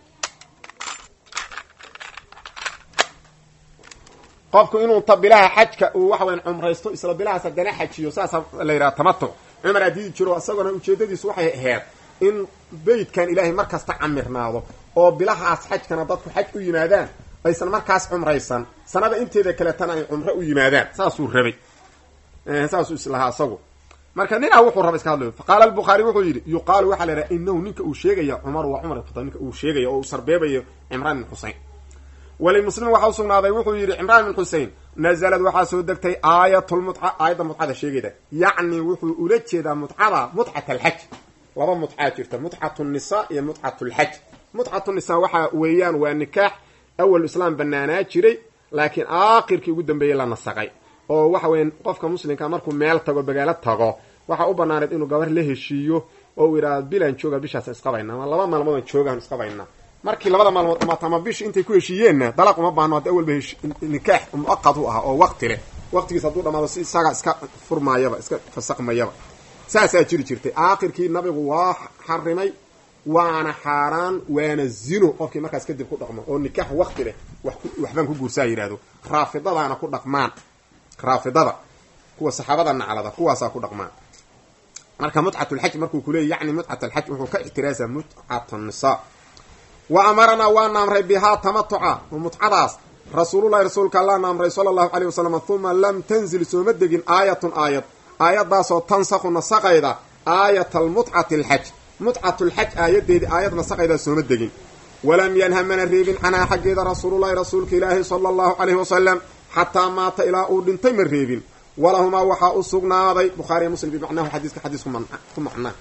A: qofku inuu ta bilaha xajka uu waxa weyan cumraysto isla bilahaas haddana xajiyo saasa la yidhaha tamatuc cumar aa diidi jiro isagona ujeedadiisu waxay ahayd in beytkan ilaahay mar kasta camirnaado oo bilahaas xajkana dadku xaj u yimaadaan aysan markaas cumraysan sanada inteeda kaletana ay cumro u yimaadaan saasuu rabay saasuu islahaa isagu marka ninaa wuxuu raba iska hadlayo faqaala albukhaari wuxuu yidhi yuqaalu waxaa la yidhaha inahu ninka uu sheegaya cumar waa cumar ibn ninka uu sheegaya oo uu sarbeebayo cimraan ibn xusein walimuslim waxaa usugnaaday wuxuu yidhi cimraan ibn xusein nazalad waxaa soo degtay aayatulmutca aayadda mutcada sheegayda yacni wuxuu ula jeedaa mutcada mutcat alxaj laba mutcaa jirta mutcatu nisa iyo mutcatu lxaj mutcatu nisa waxa weeyaan waa nikaax awal islaam banaanaa jiray laakiin aakhirkii ugu dambeeyey la nasaqay oo waxa weya qofka muslimka markuu meel tago magaalo tago waxaa u banaaneed inuu gabar la heshiiyo oo uu yidhahdo bilaan jooga bishaas isqabayna ama laba maalmoodaan joogaan isqabayna markii labada maalmood dhamaata ama bish intay ku heshiiyeenna dalaq uma baahno haddi awalba nikaax muaqad u ah oo waqti leh waqtigiis hadduu dhamaado si isaga iska furmaayaba iska fasaqmayaba saasaa jiri jirtay aakhirkii nabigu waa xarimay waana xaaraan waana zino qofkii markaas kadib ku dhaqmo oo nikaax waqti leh waxbaan ku guursaa yidhahdo raafidadaana ku dhaqmaan raafidada kuwa saxaabada naclada kuwaasaa ku dhaqmaan marka mutcatulxaj markuu kuleeyay yani mutcat alxaj wuxuu ka ixtiraasa mutcat nisa wa amaranaa waana amray bihaa tamatuca mutcadaas rasuululahi rasuulka allaana amray sala allahu caleyh wasalam uma lam tanzil sooma degin aayatun aayad aayadaasoo tansakhu nasaqayda aayata almutcati alxaj mutcatulxaj aayadeedii aayad nasaqaydaa sooma degin walam yanha mana reebin canhaa xaggeeda rasuululahi rasuulka ilaahi sala allahu caleyhi wasalam xataa maata ilaa uu dhintay ma reebin walahumaa waxaa u sugnaaday bukhaariya muslim bimacnahu xadiiska xadiis ku macnaa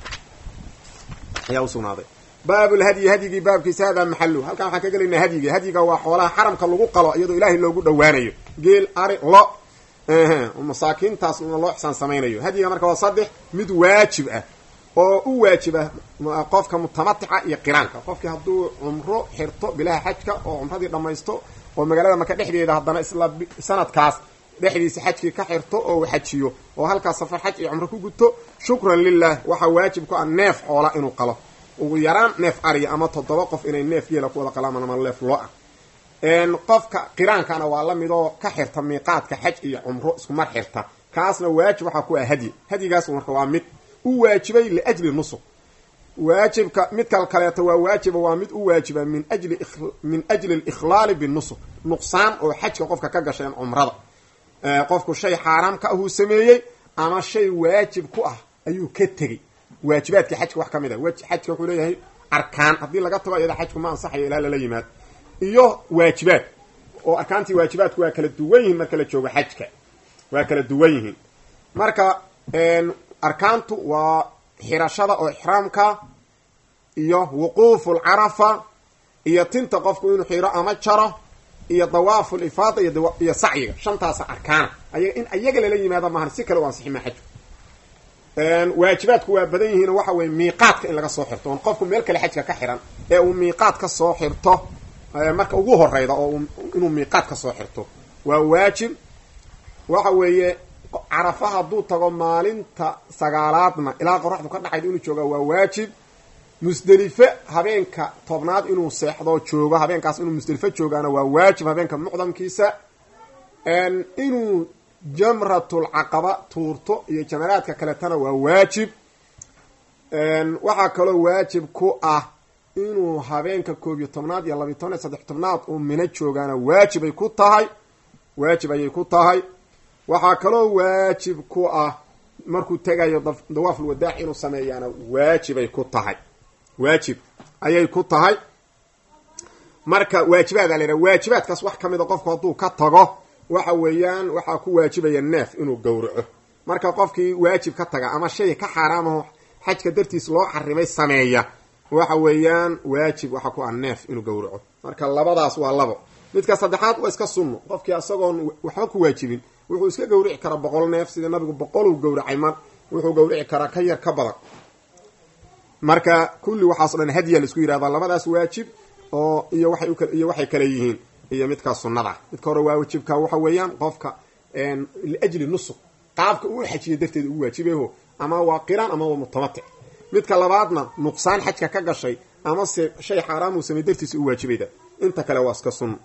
A: ayaa usugnaaday baabulhadyi hadyigii baabkiisa hadaa maxalu halkan waxaan ka gelaynaa hadyiga hadyiga waa xoolaha xaramka lagu qalo iyadoo ilaahay loogu dhowaanayo geel ari lo masaakiintaas loo ixsaan samaynayo hadyiga marka waa saddex mid waajib ah oo u waajiba qofka mutamatica iyo qiraanka qofkii hadduu cumro xirto bilaha xajka oo cumradii dhammaysto oo magaalada maka dhexdeeda haddana isla sanadkaas dhexdiisa xajkii ka xirto oo uu xajiyo oo halkaas safar xaj iyo cumro ku guto shukran lilah waxaa waajib ku ah neef xoola inuu qalo ugu yaraan neef ariya ama toddoba qof inay neef geela ku wada qalaan ama neef lo ah qofka qiraankana waa la mid oo ka xirta miiqaadka xaj iyo cumro isku mar xirta kaasna waajib waxaa ku ah hadyi hadyigaas marka waa mid u waajibay liajli nusuq waajibka midkal kaleeto waa waajiba waa mid u waajiba min ajli min ajli alikhlaali binusuq nuqsaan oo xajka qofka ka gasheen cumrada qofku shay xaaraam ka ahuu sameeyey ama shay waajib ku ah ayuu ka tegey waajibaadkii xajka wax ka mid a xajka wuxuu leeyahay arkaan haddii laga tago iyada xajku ma ansaxayo ilaa lala yimaado iyo waajibaad oo arkaantii waajibaadku waa kala duwan yihiin marka la joogo xajka waa kala duwan yihiin marka arkaantu waa xirashada oo ixraamka iyo wuquufu lcarafa iyo tinta qofku inuu xiro ama jaro iyo dawaafu lifaada iyo sacyiga shantaasa arkaana ayaga in ayaga lala yimaado maahan si kale u ansixi maa xajku waajibaadku waa badan yihiin waxa weye miiqaadka in laga soo xirto oon qofku meel kale xajka ka xiran ee uu miiqaad ka soo xirto marka ugu horeyda oo inuu miiqaad ka soo xirto waa waajib waxa weeye carafa hadduu tago maalinta sagaalaadna ilaa qoraxdu ka dhacayd inuu joogaa waa waajib musdelife habeenka tobnaad inuu seexdo joogo habeenkaas inuu musdelifo joogaana waa waajib habeenka mucdamkiisa inuu jamratul caqaba tuurto iyo jamaraadka kaletana waa waajib waxaa kaloo waajib ku ah inuu habeenka koob iyo tobnaad iyo labiy toban iyo saddex tobnaad uu mino joogaana waajibay ku tahay waajib ayay ku tahay waxaa kaloo waajib ku ah markuu tegayo dawaaful wadaac inuu sameeyaana waajibay ku tahay waajib ayay ku tahay marka waajibaada la yidhaha waajibaadkaas wax ka mid a qofku hadduu ka tago waxa weeyaan waxaa ku waajibaya neef inuu gowraco marka qofkii waajib ka taga ama shay ka xaaraamaho xajka dartiis loo xarimay sameeya waxa weeyaan waajib waxa ku ah neef inuu gowraco marka labadaas waa labo midka saddexaad waa iska sunno qofkii asagoon waxba ku waajibin wuxuu iska gowrici karaa boqol neef sida nabigu boqoluu gowracay mar wuxuu gowrici karaa ka yar ka badan marka kulli waxaaso dhan hadiya la isku yihahda labadaas waajib oo iyo waxay iyo waxay kale yihiin iyo midkaa sunnada midka hore waa waajibka waxa weeyaan qofka liajli nusuk qaabka uu xajiya darteed ugu waajibeho ama waa qiraan ama waa mutamatic midka labaadna nuqsaan xajka ka gashay ama se shay xaaraam uu samey dartiisa u waajibayda inta kale waa iska sunno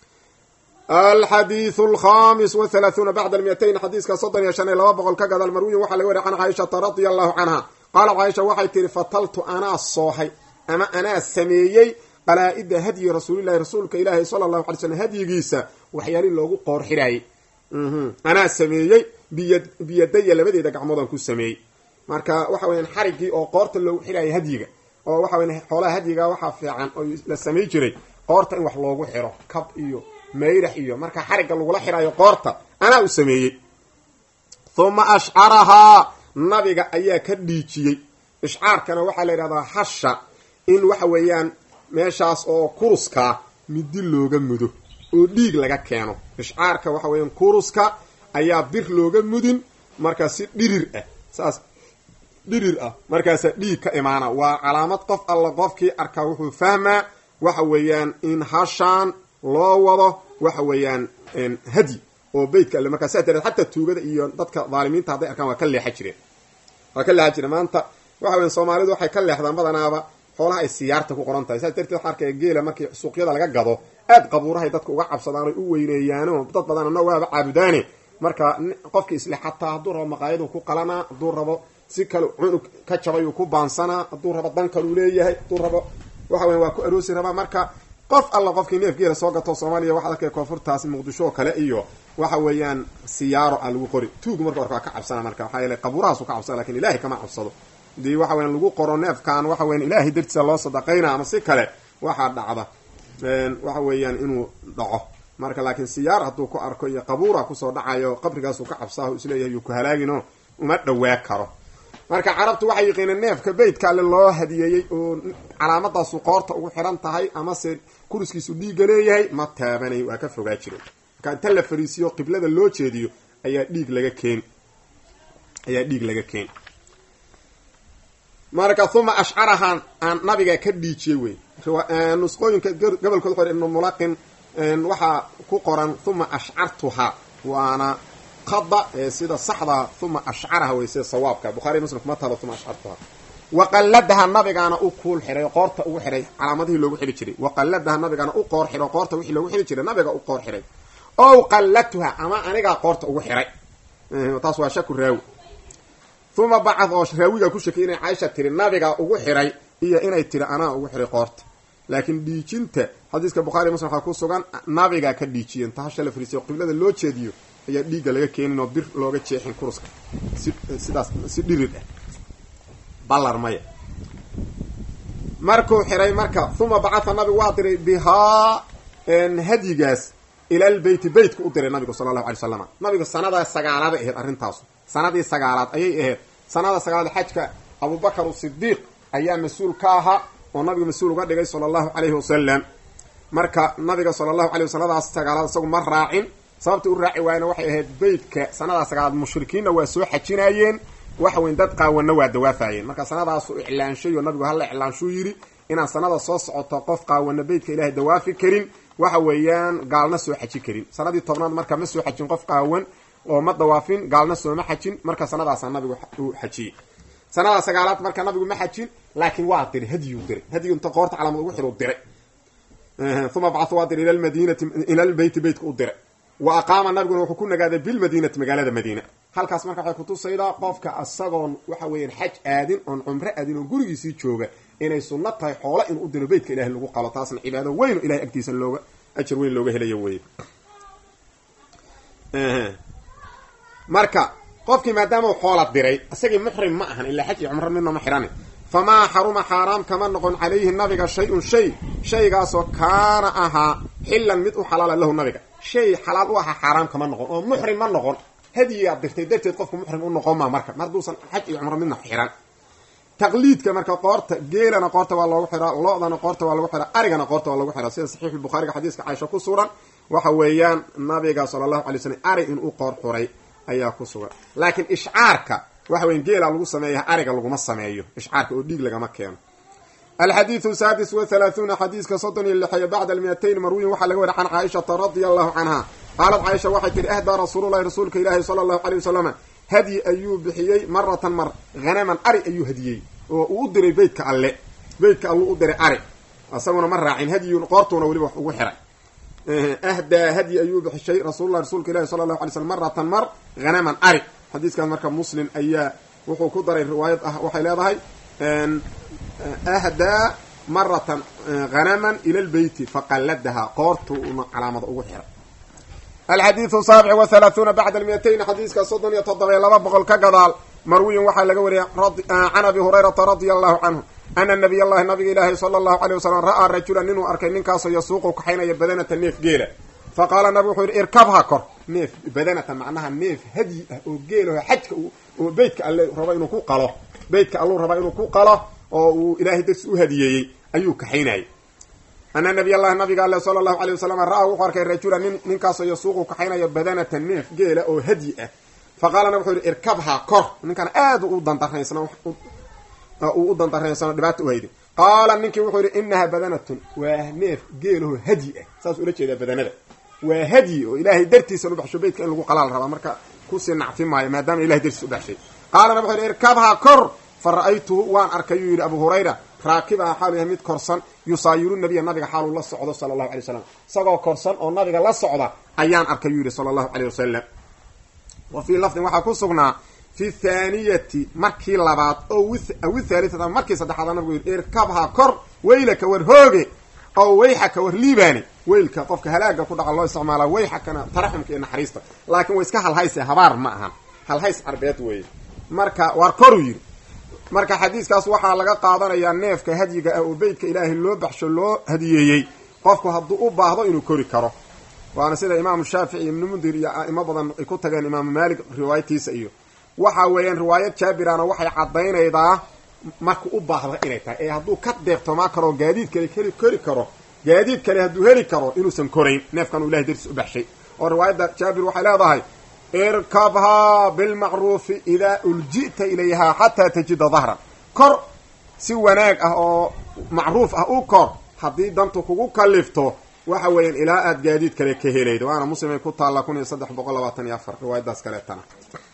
A: alxadiiu alkhamis wahalaahuuna bacda almiyatayn xadiiska soddon iyo shan iyo laba boqol ka gadal marwiyin waxaa laga wariya can caaishata radia allahu canha qaalat caaisha waxay tihi fataltu anaa soohay ama anaa sameeyey qalaa-ida hadyi rasuulillahi rasuulka ilaahi sala allahu alay slm hadyigiisa waxyaalihii loogu qoor xidhaayey anaa sameeyey biy biyadaya labadeeda gacmoodaan ku sameeyey marka waxa weyaan xariggii oo qoorta loogu xidhaayay hadyiga oo waxa weya xoolaha hadyiga waxaa fiican oo la samay jiray qoorta in wax loogu xidho kab iyo mayrax iyo marka xarigga lagula xidhaayo qoorta anaa u sameeyey huma ashcarahaa nabiga ayaa ka dhiijiyey ishcaarkana waxaa la yidhahdaa hasha in waxa weeyaan meeshaas oo kuruskaa midi looga mudo oo dhiig laga keeno ishcaarka waxa weeyaan kuruska ayaa bir looga mudin markaa si dhirir ah saas dhirir ah markaasaa dhiig ka imaana waa calaamad qof alla qofkii arkaa wuxuu fahmaa waxa weeyaan in hashaan loo wado waxa weeyaan hadyi oo beytka alle markaa saa dareed xataa tuugada iyo dadka dhaalimiinta hadday arkaan waa ka leexa jireen waa ka leexa jireen maanta waxa weyan soomaalidu waxay ka leexdaan badanaaba xoolaha ay siyaarta ku qoran tahay saas darteed waxa arkaya geela markii suuqyada laga gado aad qabuurahay dadka uga cabsadaan oy u weyneeyaano dad badan ana waaba caabudaane marka qofki isle xataa hadduu rabo maqaayaduu ku qalanaa hadduu rabo si kale cunug ka jabayuu ku baansanaa hadduu rabo dan kaluu leeyahay hadduu rabo waxa weya waa ku aroosi rabaa marka qof alla qofkii neef geela soo gato soomaaliya waxaad arkaya koonfurtaasi muqdisho oo kale iyo waxa weeyaan siyaaro a lagu qori tuugu marka warka waa ka cabsana marka waxaa yeele qabuurahaasu ka cabsana lakin ilahay kama cabsado hadii waxa weyan lagu qoro neefkan waxa weyan ilaahay dartiisa loo sadaqayna ama si kale waxaa dhacda waxa weeyaan inuu dhaco marka laakiin siyaar hadduu ku arko iyo qabuura kusoo dhacayo qabrigaasu ka cabsaahu isleeyahay yuu ku halaagino uma dhawaa karo marka carabtu waxay yaqiineen neefka beytka alle loo hadiyeeyey oo calaamadaasu qoorta ugu xiran tahay amase kuriskiisu dhiigga leeyahay ma taabanay waa ka fogaa jire marka inta la fariisiyo qiblada loo jeediyo ayaa dhiig laga keeni ayaa dhiig laga keeni marka uma ashcarahan aan nabiga ka dhiijiyey wey nusqooyinka gobolkood xor ibnu mulaqin waxaa ku qoran uma ashcartuha waana qada sida saxda uma ashcaraha wey sida sawaabka bukhari muslim kuma taalo uma ashcartuha waqalladaha nabigaana u kuul xiray qoorta ugu xiray calaamadihii loogu xidhi jiray waqalladaha nabigaana u qoor xiro qoorta wixii loogu xidhi jiray nabiga u qoor xiray ow qalladtuha ama anigaa qoorta ugu xiray taas waa shaku raawi uma bacad oo raawiga ku shakay inay caaisha tiri nabigaa ugu xiray iyo inay tiri anaa ugu xiray qoorta laakiin dhiijinta xadiiska bukhari muslim waxaa ku sugan nabigaa ka dhiijiyen tahasha la fariisiyo qiblada loo jeediyo ayaa dhiigga laga keenin oo bir looga jeexin kuruska si sidaas si dhirid ah ballar maya markuu xiray marka uma bacatha nabigu waa diray bihaa hadyigaas ilal beyti beytka u diray nabigu sala allahu alay slam nabigu sanada sagaalaad ahayd arrintaasu sanadii sagaalaad ayay ahayd sanada sagaalaad xajka abubakar sidiiq ayaa mas-uul ka ahaa oo nabiga mas-uul uga dhigay sala allahu calayhi wasalam marka nabiga sala allahu alay wasaladaas sagaalaad isagu ma raacin sababta u raaci waayna waxay ahayd beytka sanadaa sagaalaad mushrikiinna waa soo xajinaayeen waxa weyn dad qaawanna waa dawaafayeen marka sanadaasu iclaanshay oo nabigu halla iclaanshuu yidhi inaan sanada soo socoto qof qaawana beytka ilaahay dawaafi karin waxa weeyaan gaalna soo xaji karin sanadii tobnaad marka ma soo xajin qof qaawan oo ma dawaafin gaalna sooma xajin marka sanadaasaa nabigu uu xajiyey sanada sagaalaad marka nabigu ma xajin laakiin waa diray hadyuu diray hadyigu inta qoorta calaamad ugu xidhu diray uma bacathu waa diray ila lmadinati ila lbeyti beytka u diray wa aqaama nabiguna wuxuu ku nagaaday bilmadiinati magaalada madiina halkaas marka waxay kutusaydaa qofka isagoon waxa weeyaan xaj aadin oon cumro aadin oon gurigiisii jooga inay sunno tahay xoolo inuu u diro beytka ilahay lagu qalo taasna cibaado weyn oo ilahay agtiisa looga ajar weyn looga helayo weye marka qofkii maadaama u xoola diray isagii muxrim ma ahan ilaa xaj iyo cumro midna ma xidhani famaa xaruma xaaraam kama noqon calayhi nabiga shay-un shay shaygaasoo kaana ahaa xillan mid u xalaala lahu nabiga shay xalaal u ahaa xaaraam kama noqon oo muxrim ma noqon hadiyaad dirtay darteed qofku muxrim u noqon maa marka mar hadduusan xaj iyo cumro midna xihan taqliidka marka qoorta geelana qoorta waa loogu xiraa lo-dana qoorta waa lagu xiraa arigana qoorta waa lagu xiraa sida saxiixulbukhaariga xadiiska caaisha ku sugan waxa weeyaan nabiga sala allahu alay slam ari inuu qoor xuray ayaa ku sugan laakiin ishcaarka waxa weya geela lagu sameeya ariga laguma sameeyo ishcaarka oo dhiig lagama keeno alxadiidu saadis wa halaahuuna xadiiska soddon iyo lixeeyo bacda almiyatayn marwiyin waxaa laga wariy can caaishata radia allahu canha qaalad caaisha waxay tihi ahdaa rasuululahi rasuulka ilaahi sala allahu aleyh wasalama hadyi ayuu bixiyey maratan mar hanaman ari ayuu hadiyey oo uu u diray beytka alle beytka alluu u diray ari isaguna ma raacin hadyun qoortuuna weliba wax ugu xiray ahdaa hadyi ayuu bixishay rasuululahi rasuulka ilahi sala allahu alay slm maratan mar hanaman ari xadiiskaas marka muslim ayaa wuxuu ku daray riwaayad ah waxay leedahay ahdaa maratan hanaman ila lbeyti faqalladahaa qoortuuna calaamada ugu xiray alxadiidu saabic wa halaahuuna bacda almiyatayn xadiiska soddon iyo toddoba iyo laba boqol ka gadaal marwiyin waxaa laga wariyay can abi hurayrata radia allahu canhu ana nabiy allahi nabiga ilaahi sala allahu aleyh wasalam ra'aa rajulan ninuu arkay ninkaasoo yasuuqu kaxaynaya badanata neef geela fa qaala nabigu wuxuu yidhi irkabha kor neef badanata macnaha neef hadyi ah oo geelaho xajka oo beytka alle rabo inuu ku qalo beytka alluu rabaa inuu ku qalo oo uu ilaahay darsi u hadiyeeyey ayuu kaxaynayay ana nabiy allahi nabiga alle sala allahu aleyh wasalam ra'aa wuxuu arkay rajulan nin ninkaasoo yasuuqu kaxaynaya badanata neef geela oo hadyi ah fa qaalana wuxuu yidhi irkabha kor ninkan aad u dandaraysan uu u dandaraynsano dhibaata u hayday qaala ninkii wuxuu yidhi inaha badanatun waa neef geelaho hadyi ah saas ula jeedaa badanada waa hadyi oo ilaahay dartiisan u baxsho beytka in lagu qalaal rabaa marka kusii nacfi maayo maadaama ilahay dartiis u baxshay qaalana wuxuu yidhi irkabha kor fa ra'aytuhu waan arkay yuu yidhi abu hurayra raakibaha xaalu yahay mid korsan yusaayiru nabiya nabiga xaaluu la socdo sala allahu alay wasalam isagoo korsan oo nabiga la socda ayaan arkay yuu yidhi sala allahu aleyh wasalam wa fii lafdin waxaa ku sugnaa fi thaaniyati markii labaad oo awi thaalitata markii saddexaad nabigu yidhi irkabha kor weylaka war hooge oo wayxaka war liibaani weylka qofka halaaga ku dhaca loo isticmaalaa wayxakana taraxumka iyo naxariista laakiin way iska halhayse habaar ma ahan halhays carbeed weeye marka waar koru yidhi marka xadiiskaas waxaa laga qaadanayaa neefka hadyiga ah oo beytka ilaahay loo baxsho loo hadiyeeyey qofku hadduu u baahdo inuu kori karo waana sida imaamu shaafici ibnu mundir iyo a'imo badan ay ku tageen imaamu maalik riwaayatiisa iyo waxa weeyaan riwaayad jaabirana waxay caddaynaydaa marku u baahda inay tahay ee hadduu ka deeqtomaa karo gaadiid kale heli kori karo gaadiid kale hadduu heli karo inuusan korayn neefkan uu ilahay dartiis u baxshay oo riwaayadda jaabir waxay leedahay irkabhaa bilmacruufi idaa ulji'ta ilayhaa xataa tajida dahran kor si wanaag ah oo macruuf ah u kor haddii dantu kugu kalifto waxa weeyaan ilaa aad gaadiid kale ka helaydo waana muslimay ku taalla kun iyo saddex boqol labaatan iyo afar riwaayadaas kaleetana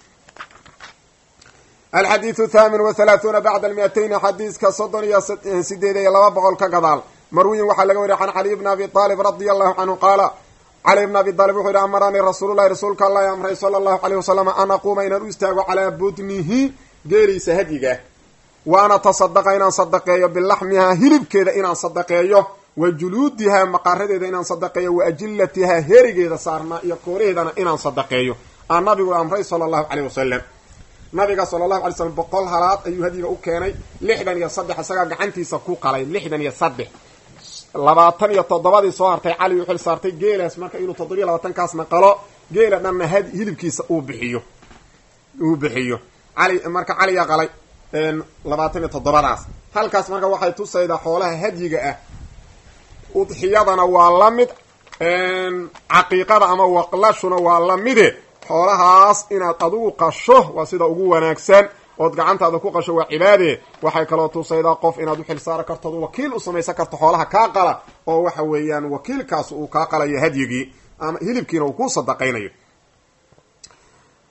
A: alxadiidu thaamin wa halaahuuna bacda almiyatayn xadiiska soddon iyo sideed iyo laba boqol ka gadaal marwiyin waxaa laga wariya can caliy bni abi aalib radia allahu canhu qaala cali bni abi aalib wuxuu yihi amaranii rasuululahi rasuulka allah amray sala allahu aleyh wasalam an aquuma inaan u istaago calaa budnihi geeliisa hadyiga wa ana tasadaqa inaan sadaqeeyo bilaxmihaa hilibkeeda inaan sadaqeeyo wa juluudihaa maqaaradeeda inaan sadaqeeyo wa ajilatihaa herigeeda saarnaa iyo kooraheedana inaan sadaqeeyo aan nabigu amray sala allahu caleyh wasalam nabiga sala allahu alay slam boqol halaad ayuu hadyiga u keenay lixdan iyo saddex isagaa gacantiisa ku qalay lixdan iyo saddex labaatan iyo toddobadii soo hartay cali u xil saartay geelaas marka inuu toddobiyo labaatankaasna qalo geela dhanna had hilibkiisa uu bixiyo uu bixiyo cali marka caliyaa qalay labaatan iyo toddobadaas halkaas marka waxay tusaydaa xoolaha hadyiga ah udxiyadana waa la mid caqiiqada ama waqlashuna waa la mide xoolahaas inaad adigu qasho waa sida ugu wanaagsan ood gacantaada ku qasho waa cibaade waxay kaloo tusaydaa qof inaad u xil saari karto od wakiil u samaysan karto xoolaha kaa qala oo waxa weeyaan wakiilkaas uu kaa qalayo hadyigii ama hilibkiina uu ku sadaqaynayo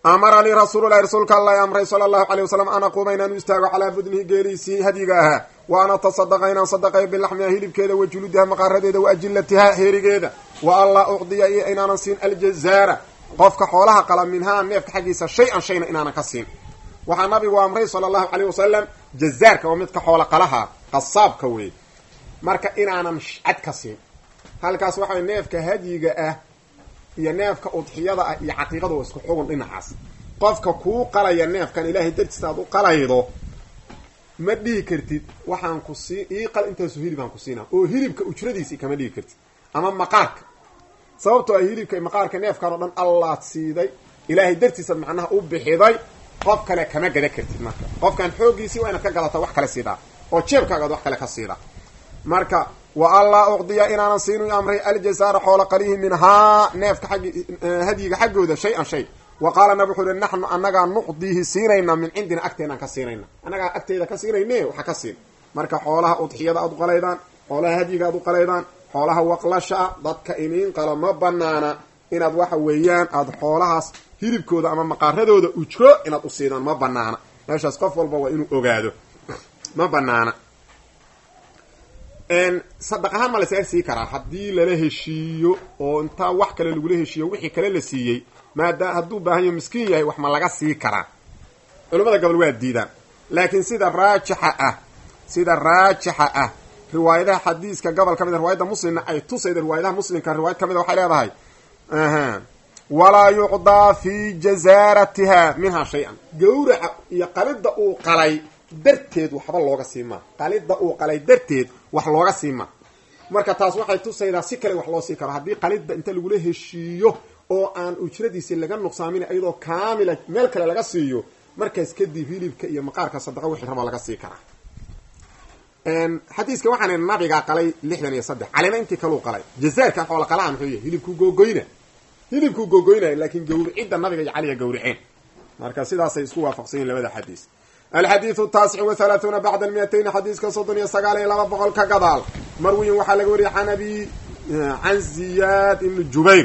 A: amaranii rasuululahi rasuulka alla amray sala allahu calay wasalam an aquuma inaan u istaago calaa budnihi geeliisii hadyiga ahaa wa an atasadaqa inaan sadaqayo bilaxmiha hilibkeeda wa juludiha maqaaradeeda wa ajilatiha heerigeeda wa an laa ucdiya iyo inaanan siin aljazaara qofka xoolaha qala minhaa neefka xaggiisa shay-an shayna inaanan ka siin waxaa nabigu amray sala allahu caleyh wasalam jazaarka waa midka xoola qalaha qasaabka wey marka inaanan cad ka siin halkaas waxaway neefka hadyiga ah iyo neefka udxiyada ah iyo caqiiqada waa isku xugun dhinacaas qofka kuu qalaya neefkan ilaahay dartiisa aad u qalaydo ma dhihi kartid waxaan ku sii ii qal intaasu hilib aan ku siinaa oo hilibka ujradiisi kama dhihi kartid ama maqaarka sababtoo ah hilibka maqaarka neefkan oo dhan allaad siiday ilaahay dartiisaad macnaha u bixiday qof kale kama gada kartid marka qofkan xooggiisii waa inaad ka gadataa wax kale siidaa oo jeebkaagaad wax kale ka siidaa marka wa allaa ucdiya inaanan siinu amray aljazaara xoola qalihi minhaa neefka aggi hadyiga xaggooda shay-an shay wa qaala nab wuxuu uhi naxnu annagaa nucdiihi siinayna min cindina agteenaan ka siinayna annagaa agteeda ka siinayne waxa ka siin marka xoolaha udxiyada aad u qalaydaan xoolaha hadyiga aad u qalaydaan xoolaha waqlashaa dadka iniin qalo ma banaana inaad waxa weeyaan aada xoolahaas hilibkooda ama maqaaradooda ujro inaad u siidaan ma banaana meeshaas qof walba waa inuu ogaado ma banaana sadaq ahaan ma lasaga sii karaa haddii lala heshiiyo oo intaa wax kale lagula heshiiyo wixii kale la siiyey maadaama hadduu baahan yaho miskiin yahay wax ma laga sii karaa culamada gobol waa diidaan laakiin sida raajixa ah sida raajixa ah riwaayadaha xadiiska gobol ka mid a riwaayadda muslimna ay tusayda riwaayadaha muslimka riwaayad ka mid a waxay leedahay walaa yucdaa fi jazaaratiha minhaa shay-an gawraca iyo qalida uu qalay darteed waxba looga siimaa qalida uu qalay darteed wax looga siimaa marka taas waxay tusaydaa si kale wax loo sii karo haddii qalida inta lagula heshiiyo oo aan ujradiisi laga nuqsaamin iyadoo kaamila meel kale laga siiyo markaas kadib hilibka iyo maqaarka sadaqa wixii rabaa laga sii karaa xadiiska waxaan nabigaa qalay lixdan iyo saddex calina intii kaluu qalay jazaarkan xoola qalaha muxuu yahay hilibkuu googoyna hilibkuu googoynaya laakiin gawricidda nabiga iyo caliga gawriceen marka sidaasay isku waafaqsan yihin labada xadiis alxadiidu taasic wa halaaثuuna bacda almiyatayn xadiiska soddon iyo sagaal iyo laba boqol ka gadaal marwiyin waxaa laga wariyay an abi an ziyad ibni jubayr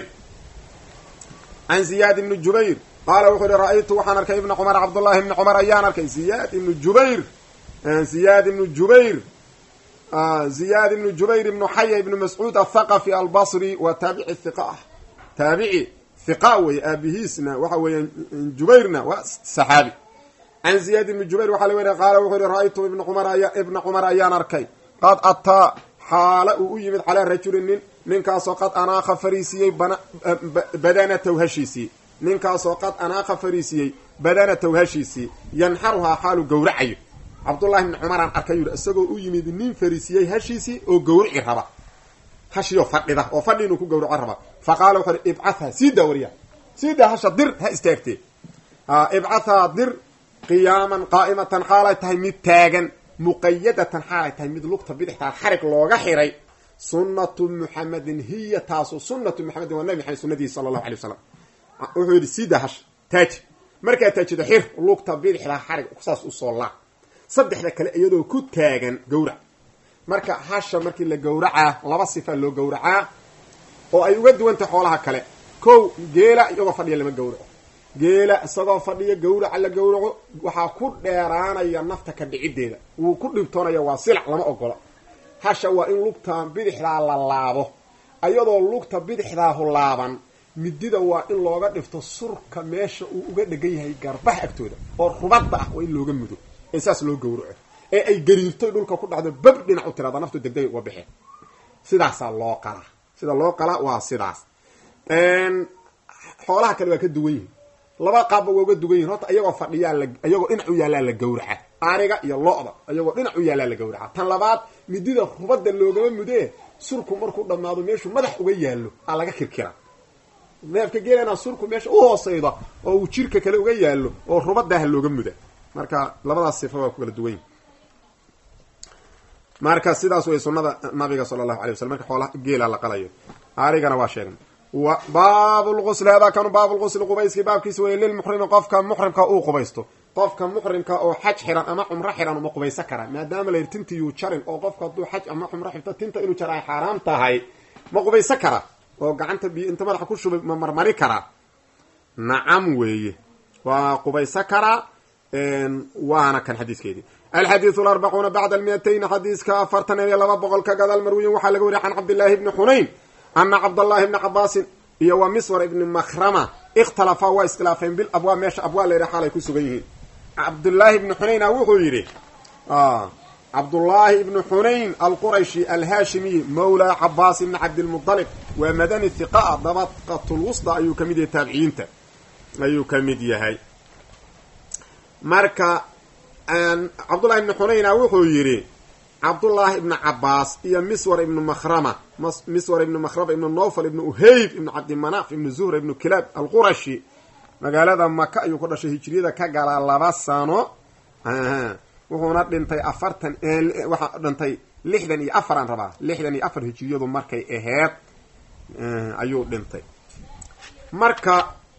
A: can ziyaad ibni jubayr qaala wuxuu uhi ra-aytu waxaan arkay ibna cumar cabdullahi ibni cumar ayaan arkay ziyaad ibnu jubayr ziyaad ibnu jubayr ziyaad ibnu jubayr ibnu xaya ibnu mascuud athaqafi albasri waa taabici hiqa ah taabici hiqa wey aabihiisna waxa weeyaan jubayrna waa saxaabi can ziyaad ibni jubayr waxaa la weriya qaala wuxuu yihi ra-aytu ibna cumar ibna cumar ayaan arkay qad ataa xaala uu u yimid calaa rajulin nin ninkaasoo qad anaakha fariisiyey badanataw hashiisii ninkaasoo qad anaakha fariisiyey badanataw hashiisii yanxaruhaa xaalu gowracayo cabdullahi ibni cumaraan arkay yidhi isagoo u yimid nin fariisiyey hashiisii oo gowrici raba hashiyo fadhida oo fadhi inuu ku gawraco raba fa qaala wuxuu hi ibcatha sii daa wariya sii daa hasha dir ha istaagtee ibcathaa dir qiyaaman qaa'imatan xaalay tahay mid taagan muqayadatan xaalay tahay mid lugta bidixtaa xarig looga xiray sunnatu muxamedin hiya taasu sunnatu muxamedin waa nabi maxamed sunadiisa sala allahu alay wasalam wuxuu yidhi sii daa hasha taaji markaa taajido xir lugta bidixdaa xarig saas usoo laa saddexda kale iyadoo ku taagan gawrac marka hasha markii la gowracaa laba sifa loo gowracaa oo ay uga duwantahay xoolaha kale kow geela iyagoo fadhiya lama gowraco geela isagoo fadhiya gawraca la gowraco waxaa ku dheeraanaya nafta ka dhiciddeeda wuu ku dhibtoonaya waa silac lama ogola hasha waa in lugta bidixdaa la laabo iyadoo lugta bidixdaahu laaban midida waa in looga dhifto surka meesha uu uga dhegan yahay garbaha agtooda oo rubadda ah waa in looga mudo ee saas loo gowraco ee ay gariirtoy dhulka ku dhacdo bab dhinac u tirada naftu degdegay uga baxeen sidaasaa loo qalaa sida loo qalaa waa sidaas xoolaha kale waa ka duwan yihin laba qaabba waa uga duwan yihin horta iyagoo fadhiyaa la iyagoo dhinac u yaallaa la gawraca ariga iyo lo-da iyagoo dhinac u yaallaa la gawraca tan labaad midida rubadda loogama mudee surku markuu dhammaado meeshuu madax uga yaallo aa laga kirkira neefka geelana surku meesha u hooseyda oo uu jirka kale uga yaallo oo rubadaaha looga muda marka labadaas sifa waa ku kala duwan yihin marka sidaas way sunada nabiga sala allahu alay waslm marka xoola geela la qalayo arigana waa sheegnay baab lqusli hada kanu baab lqusli qubayskii baabkiisa wey lilmuxrimi qofka muxrimka uu qubaysto qofka muxrimka oo xaj xiran ama cumro xiran uma qubaysan kara maadaama la yidhi tinta yuu jarin oo qofka hadduu xaj ama cumro xirto tinta inuu jar ay xaaraam tahay ma qubaysan kara oo gacanta biyo inta madaxa ku shubay ma marmari karaa nacam weeye waa qubaysa karaa waana kan xadiiskeedii alxadiidu alarbacuuna bacda almiatayni xadiiska afartan iyo laba boqol ka gadaal marwiyin waxaa laga wariya can cabdillaahi bni xunayn ana cabdallahi bni cabaasin iyo wa miswar ibni makhrama ikhtalafaa waa iskhilaafeen bil abwaa meesha abwaa la yidhaha xaalay ku sugan yihiin cabdullaahi ibni xunayna wuxuu yidhi cabdullaahi ibni xunayn alqurayshi alhaashimiyi mawlaa cabaas ibni cabdilmudalib waa madani hiqaa dabaqatulwusda ayuu ka mid yahay taabiciyiinta ayuu ka mid yahay marka cabdullahi ibni xunayna wuxuu yidhi cabdullaahi ibni cabaas iyo miswar ibni makhrama miswar ibni makhrama ibni nowfal ibni uheyb ibni cabdimanaaf ibni zuhra ibni kilaab alqurashi magaalada maka ayuu ku dhashay hijriyada ka galaa laba sano wuxuuna dhintay afartan waxaa dhintay lixdan iyo afaraan rabaa lixdan iyo afar hijiriyadu markay aheyd ayuu dhintay marka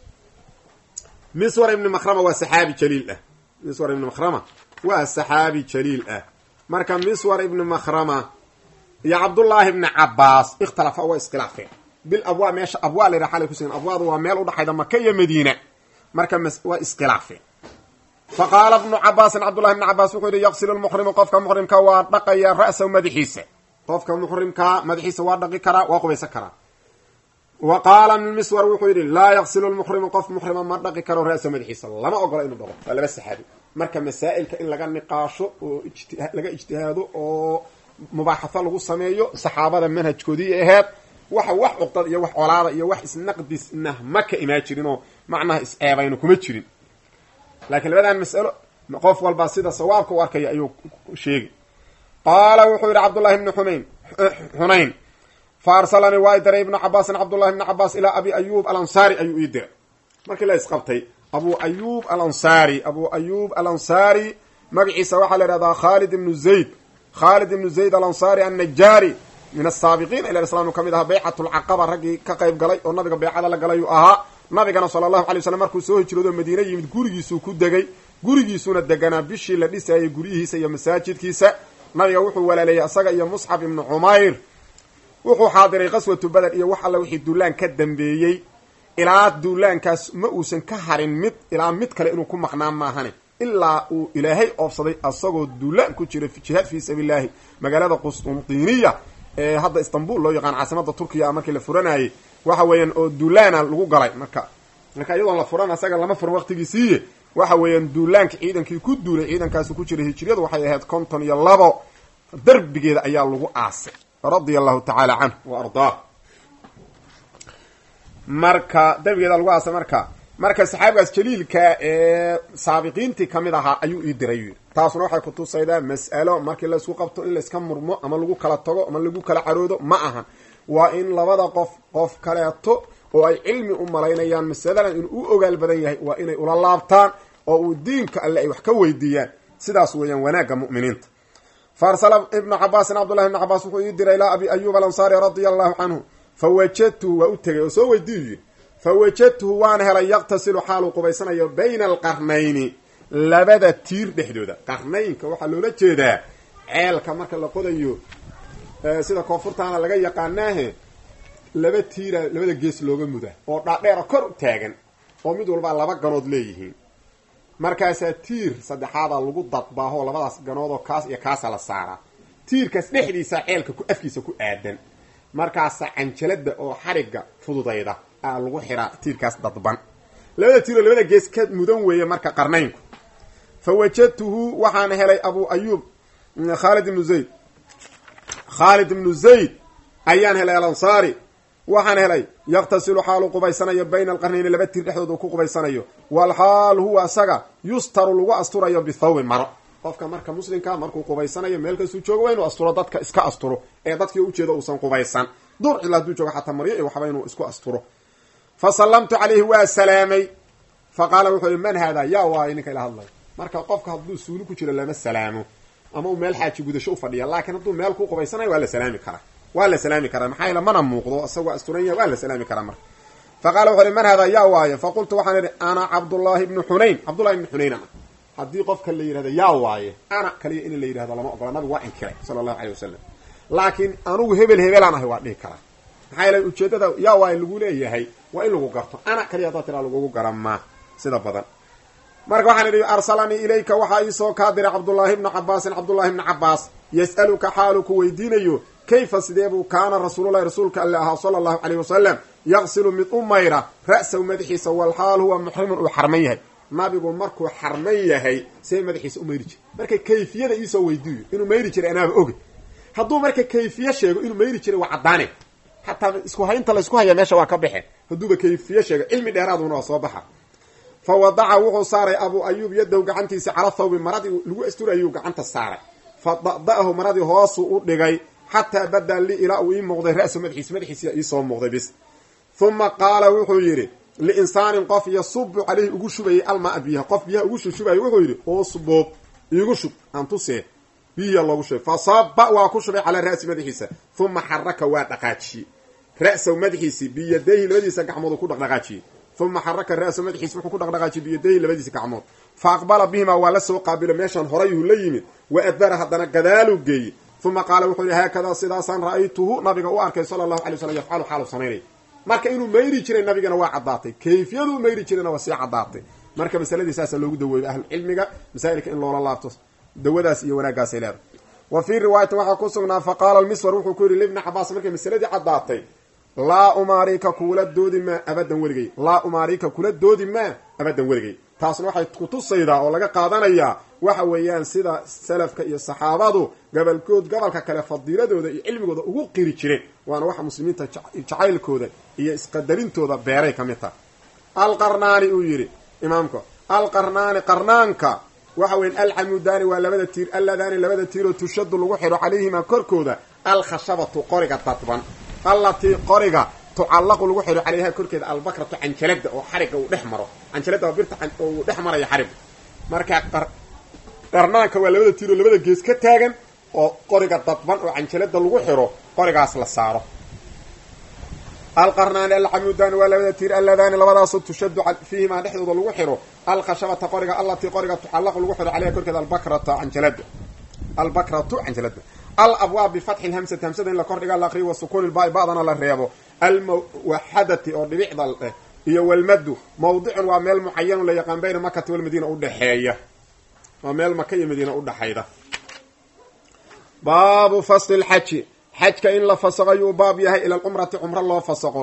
A: miswar ibni makhrama waa saxaabi jaliil ah miswar ibni makhrama waa saxaabi jaliil ah marka miswar ibni makhrama iyo cabdullaahi ibni cabaas ikhtalafa waa iskhilaafeen bil abwaa meesha abwaa la yidhaha xalay kusugan abwaadu waa meel udhaxayda maka iyo madiina marka waa iskhilaafeen fa qaala bnu cabaasin cabdullahi bni cabaas wuxuu yidhi yaqsilu lmuxrimu qofka muxrimka waa dhaqaya ra'sahu madaxiisa qofka muxrimkaa madaxiisa waa dhaqi karaa waa qubaysan karaa wa qaala miswar wuxuu yidhi laa yaqsilu lmuxrimu qof muxrima ma dhaqi karo ra'sahu madaxiisa lama ogola inuu dhaqo waa laba saxaabi marka masaa'ilka in laga niqaasho oo laga ijtihaado oo mubaaxatho lagu sameeyo saxaabada manhajkoodii aheyd waxa wax cuqdad iyo wax colaada iyo wax isnaqdisna ma ka imaa jirinoo macnaha is-eebayno kuma jirin laakiin labadan mas'alo qof walba sida sawaabka u arkaya ayuu sheegay qaala wuxuu yidhi cabdullahi ibni xunayn xunayn fa arsalanii waa i diray ibnu cabaasin cabdullahi ibni cabaas ilaa abi ayuub alansaari ayuu ii diray markii la isqabtay abu ayuub alansaari abu ayuub alansaari magaciisa waxaa la ihahdaa khaalid ibnu zayd khaalid ibnu zayd alansaari annajaari min asaabiqiin ila islaam ka mid ahaa baycat lcaqaba raggii ka qayb galay oo nabiga baycada la galay uu ahaa nabigana sala allahu alay waslm markuu soo hijroodo madiine yimid gurigiisuu ku degay gurigiisuuna deganaa bishii la dhisayay guryihiisa iyo masaajidkiisa nabiga wuxuu walaaleeyey isaga iyo musxab ibnu cumayr wuxuu xaadiray qaswatu beder iyo wax alla wixii duulaan ka dambeeyey ilaa duulaankaas ma uusan ka harin mid ilaa mid kale inuu ku maqnaan maahane ilaa uu ilaahay oobsaday asagoo duulaan ku jira jihaad fii sabiilillaahi magaalada qustuntiiniya ee hadda istanbul loo yaqaan caasimada turkiya markii la furanayay waxa weeyaan oo duulaana lagu galay marka marka iyadoon la furan asaga lama furan waqtigiisiiye waxa weeyaan duulaanka ciidankii ku duulay ciidankaasi ku jiray hijriyadu waxay ahayd konton iyo labo darbigeeda ayaa lagu aasay radia allahu tacaala canhu wa ardaah marka darbigeeda lagu aasay marka marka saxaabigaas jaliilka ee saabiqiintii kamid ahaa ayuu ii diray yii taasuna waxay kutusaydaa mas'alo markii laysku qabto in layska murmo ama lagu kala tago ama lagu kala caroodo ma ahan waa in labada qof qof kaleeto oo ay cilmi u malaynayaan masaladan inuu u ogaal badan yahay waa inay ula laabtaan oo uu diinka alle ay wax ka weydiiyaan sidaas weeyaan wanaagga mu'miniinta faarsala ibnu cabaasin cabdullahi ibnu cabaas wuxuu ii diray ilaa abi ayuub alansaari radia allahu canhu fa wajadtuhu waa u tegay oo soo weydiiyu yidhi fa wajadtuhu waan helay yaqtasilu xaaluu qubaysanayo bayna alqarnayni labada tiir dhexdooda qarnaynka waxaa loola jeedaa ceelka marka la qodayo sida koonfurtaana laga yaqaanaahe laba tiira labada gees looga muda oo dhaadheera kor u taagan oo mid walbaa laba ganood leeyihiin markaasaa tiir saddexaadaa lagu dadbaahoo labadaas ganoodoo kaas iyo kaasa la saaraa tiirkaas dhexdiisa ceelka ku afkiisa ku aadan markaasa canjalada oo xarigga fududayda aa lagu xiraa tiirkaas dadban labada tiiroo labada gees ka mudan weeye marka qarnaynku fa wajadtuhu waxaan helay abu ayuub khaalid ibnu zayd khaalid ibnu zayd ayaan helay alansaari waxaan helay yaqtasilu xaalu qubaysanayo bayna alqarnayni laba tiir dhexdood uu ku qubaysanayo walxaal huwa isaga yustaru lagu asturayo bithawbin maro qofka marka muslimka markuu qubaysanayo meel kastuu joogo waa inuu asturo dadka iska asturo ee dadkii ujeedo uusan qubaysan duur cila haduu joogo xataa maryo iyo waxba inuu isku asturo fa sallamtu calayhi waa salaamay fa qaala wuxuu yihi man haada yaa waayo ninka ila hadlayo marka qofka hadduu suuli ku jiro lama salaamo ama uu meel xaaji gudasho u fadhiya laakiin hadduu meel ku qubaysanayo waa la salaami karaa waa la salaami karaa maxaa yaele mana muuqdo isagoo asturan yahay waa la salaami karaa marka fa qaala wuxu uhi man hada yaa waayo fa qultu waxaan idhi ana cabdullaahi ibnu xunayn cabdullahi ibnu xunayn ana haddii qofka la yidhahdo yaa waaye ana kaliya in la yidhahdo lama ogola nabigu waa inkiray sala allahu aleyh wasalam laakiin anugu hebel hebelaan ahay waa dhihi karaa maxaa yeele ujeedada yaa waaye lagu leeyahay waa in lagu garto ana kaliya haddaad tiraa lagugu gara maa sida badan marka waxaan idhi arsalanii ilayka waxaa iisoo kaa diray cabdullaahi bnu cabaasin cabdullaahi bnu cabaas yas'aluka xaalu ku weydiinayo kayfa sidee buu kaana rasuululahi rasuulka alle ahaa sala allahu caleyh wasalam yaqsilu mid u mayra ra'sahu madaxiisa walxaal huwa muxrimun uu xarman yahay nabigu markuu xarman yahay see madaxiisa u mayri jiray marka kayfiyada iisoo weydiiyo inuu mayri jiray anaaba oge hadduu marka kayfiye sheego inuu mayri jiray waa caddaane xataa isku haynta laysku haya meesha waa ka baxe hadduuba kayfiye sheego cilmi dheeraaduna waa soo baxa fa wadaca wuxuu saaray abuu ayuub yadow gacantiisa cala thawbi maradii lagu asturayuu gacanta saaray fa da'da'ahu maradii hoosuu u dhigay xataa badaa li ilaa uu ii muuqday ra'su madaxiis madaxiisa iisoo muuqday bis uma qaala wuxuu yidhi liinsaanin qof yasubu caleyhi ugu shubayay almaa biyaha qof biyaha ugu shushubayay wuxuu yidhi usbub iigu shub aan tusee biyiya loogu shubay fa saba waa ku shubay calaa ra'si madaxiisa uma xaraka waa dhaqaajiyey ra'sahu madaxiisii biyadayhi labadiisa gacmood ku dhaqdhaqaajiyey uma xaraka ra'sahu madaxiisi wuxuu ku dhaqdhaqaajiyey biyadayhi labadiisa gacmood fa aqbala bihimaa waa la soo qaabilo meeshan horayuu la yimid wa adbara haddana gadaaluu geeyey uma qaala wuxuu yihi haakadaa sidaasaan ra'aytuhu nabiga u arkay sala allahu alay slam yafcalu xaalu samaynay marka inuu mayri jiray nabigana waa caddaatay kayfiyaduu mayri jirayna waa sii caddaatay marka masaladii saasa loogu daweeyo ahlucilmiga masaa'ilka in loola laabto dawadaas iyo wanaaggaasay leedahay wa fii riwaayatin waxaa ku sugnaa fa qaala almiswar wuxuu ku yidhi libni cabaas markay masaladii caddaatay laa umaarika kula doodi maa abadan weligay laa umaarika kula doodi maa abadan weligay taasna waxay kutusaydaa oo laga qaadanayaa waxa weeyaan sida salafka iyo saxaabadu gobolkood gobolka kale fadiiladooda iyo cilmigooda ugu qiri jireen waana waxa muslimiinta jacaylkooda iyo isqadarintooda beeray ka mid taha alqarnaani uu yidhi imaamka alqarnaani qarnaanka waxa weyan alcamudaani waa labada tiir alladaani labada tiiroo tushadu lagu xidho calayhimaa korkooda alkhashabatu qoriga dadban allatii qoriga tucallaqu lagu xidho calayha korkeeda albakratu canjalada oo xariga uu dhex maro canjalada waa birta uu dhex maraya xariga marka qarnaanka waa labada tiiroo labada gees ka taagan oo qoriga dadban oo canjalada lagu xidho qorigaas la saaro alqarnaani alcamudaani waa labada tiir alladaani labadaasoo tushadu fiihimaa dhexdooda lagu xidho alkhashabata qoriga allatii qoriga tucallaqu lagu xidho calayha korkeeda albakrata canjalada albakratu canjalada alabwaab bifatxi lhamsati hamsada in la kordhiga la aqriyo wa sukuuni lbaai ba'dana la reebo almuwaxadati oo dhibicda eh iyo walmadu mawdicun waa meel mucayanu la yaqaan bayna makati walmadiina udhexeeya waa meel maka iyo madiina udhexayda baabu fasli lxaji xajka in la fasaqo ayuu baab yahay ila alcumrati cumro loo fasaqo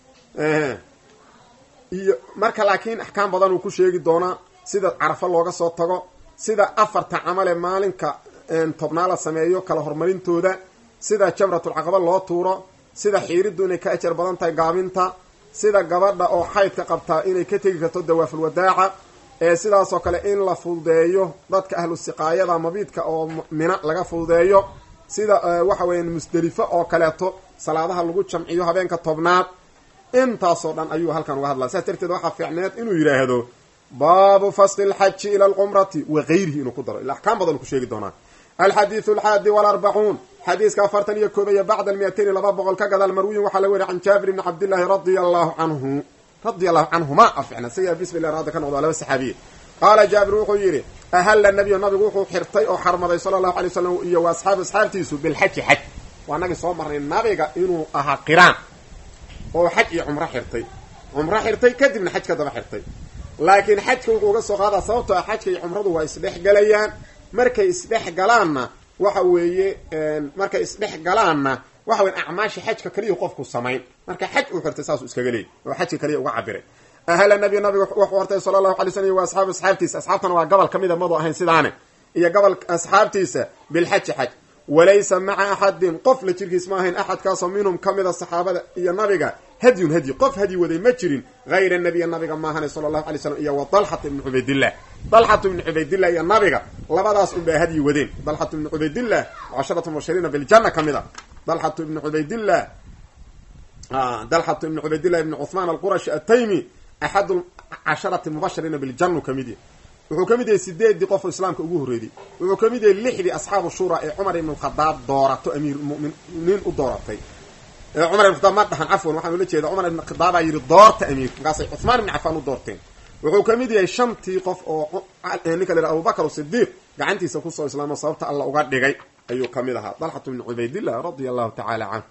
A: iyo marka laakiin axkaam badan uu ku sheegi doonaa sida carafo looga soo tago sida afarta camale maalinka tobnaa la sameeyo kala horumarintooda sida jamratulcaqaba loo tuuro sida xiiriddu inay ka ajar badan tahay gaabinta sida gabadha oo xaydka qabtaa inay ka tegi karto dawaaful wadaaca ee sidaasoo kale in la fududeeyo dadka ahlu siqaayada mabiidka oo mina laga fududeeyo sida waxa weeyaan musdelifo oo kaleeto salaadaha lagu jamciyo habeenka tobnaad intaasoo dhan ayuu halkan uga hadlaa saas darteed waxaa fiicneed inuu yidhaahdo baabu fasli lxaji ila alcumrati wa gayrihi inuu ku daro ila axkaam badan ku sheegi doonaa alxadiidu alxaadi walarbacuun xadiiska afartan iyo koob iyo bacda almiyatayn laba boqol ka gadaal marwiyin waxaa la weriy can jaabir ibni cabdillaahi radia allahu canhu radia allahu canhuma aficna isaga bismillah raada ka noqdo laba saxaabiye qaala jaabir wuxuu yidhi ahalla nabiyu nabigu wuxuu xirtay oo xarmaday sala allahu alay wasalam iyo wa asxaabi asxaabtiisu bilxaji xaj waa nagii soo marnay nabiga inuu ahaa qiraan oo xaj iyo cumro xirtay cumro xirtay kadibna xaj ka daba xirtay laakiin xajka wuxuu uga soo qaadaa sababtoo ah xajka iyo cumradu waa isdhex galayaan markay isdhex galaanna waxa weeye markay isdhex galaanna waxa weya acmaasha xajka kaliya qofku samayn marka xaj uu xirtay saasuu iskaga leeyay oo xajka kaliya uga cabiray ahla nabiy nabiga wuxuu hortay sala allahu alay slm wa asxaabu asxaabtiisa asxaabtana waa gobol ka mida madu ahayn sidaane iyo gobol asxaabtiisa bilxaji xaj walaysa maca axadin qof la jirkiis ma ahayn axadkaasoo minhum ka mida saxaabada iyo nabiga hadyun hadyi qof hadyi waday ma jirin hayra nabiya nabiga maahane sala allahu alay slam iyo wa dalxata ibni cubaydillah dalxatu ibni cubaydillah iyo nabiga labadaas unbaa hadyi wadeen dalxatu ibni cubaydillah casharatu mubashiriina biljanna ka mid a dalxatu ibni cubaydillah dalxatu ibni cubaydillah ibni cuhmaan alqurashi ataymi axadu casharati mubashiriina biljanu ka mid yahy wuxuu ka mid yahay sideedii qofoo islaamka ugu horreeyey wuxuu ka mid yahay lixdii asxaabu shura ee cumar ibn khadaab doorato amiirmuminiin u dooratay cumar ibn khadaab ma dhahan cafwan waxaan ula jeeda cumar ibn khadaabaa yidhi doorta amiir markaasay cuhmaan ibni cafaan u doorteen wuxuu ka mid yahay shantii qof oo ninka la yidhaha abubakar sidiiq gacantiisa kusoo islaamo sababta alla uga dhigay ayuu ka mid ahaa dalxatu ibni cubaydillah radia allahu tacaala canhu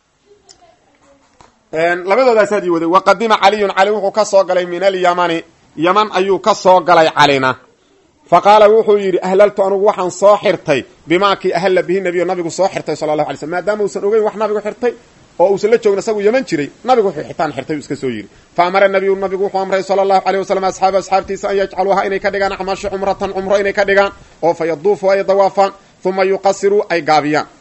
A: labadoodaas hadyi waday waqadima caliyun cali wuxuu ka soo galay min alyamani yaman ayuu ka soo galay calina fa qaala wuxuu yidhi ahlaltu anugu waxaan soo xirtay bimaakii ahalla bihi nebiyo nabigu soo xirtay sala allahu alay slm maadaama uusan ogeyn wax nabigu xirtay oo uusan la joogin isagu yaman jiray nabigu wuxuu xitaan xirtay uu iska soo yidhi fa amara nabiyu nabigu wuxuu amray sala allahu aleyh wasalam asxaaba asxaabtiisa an yajcaluuha inay ka dhigaan acmaasha cumratan cumro inay ka dhigaan oo fa yaduufu ay dawaafaan uma yuqasiruu ay gaabiyaan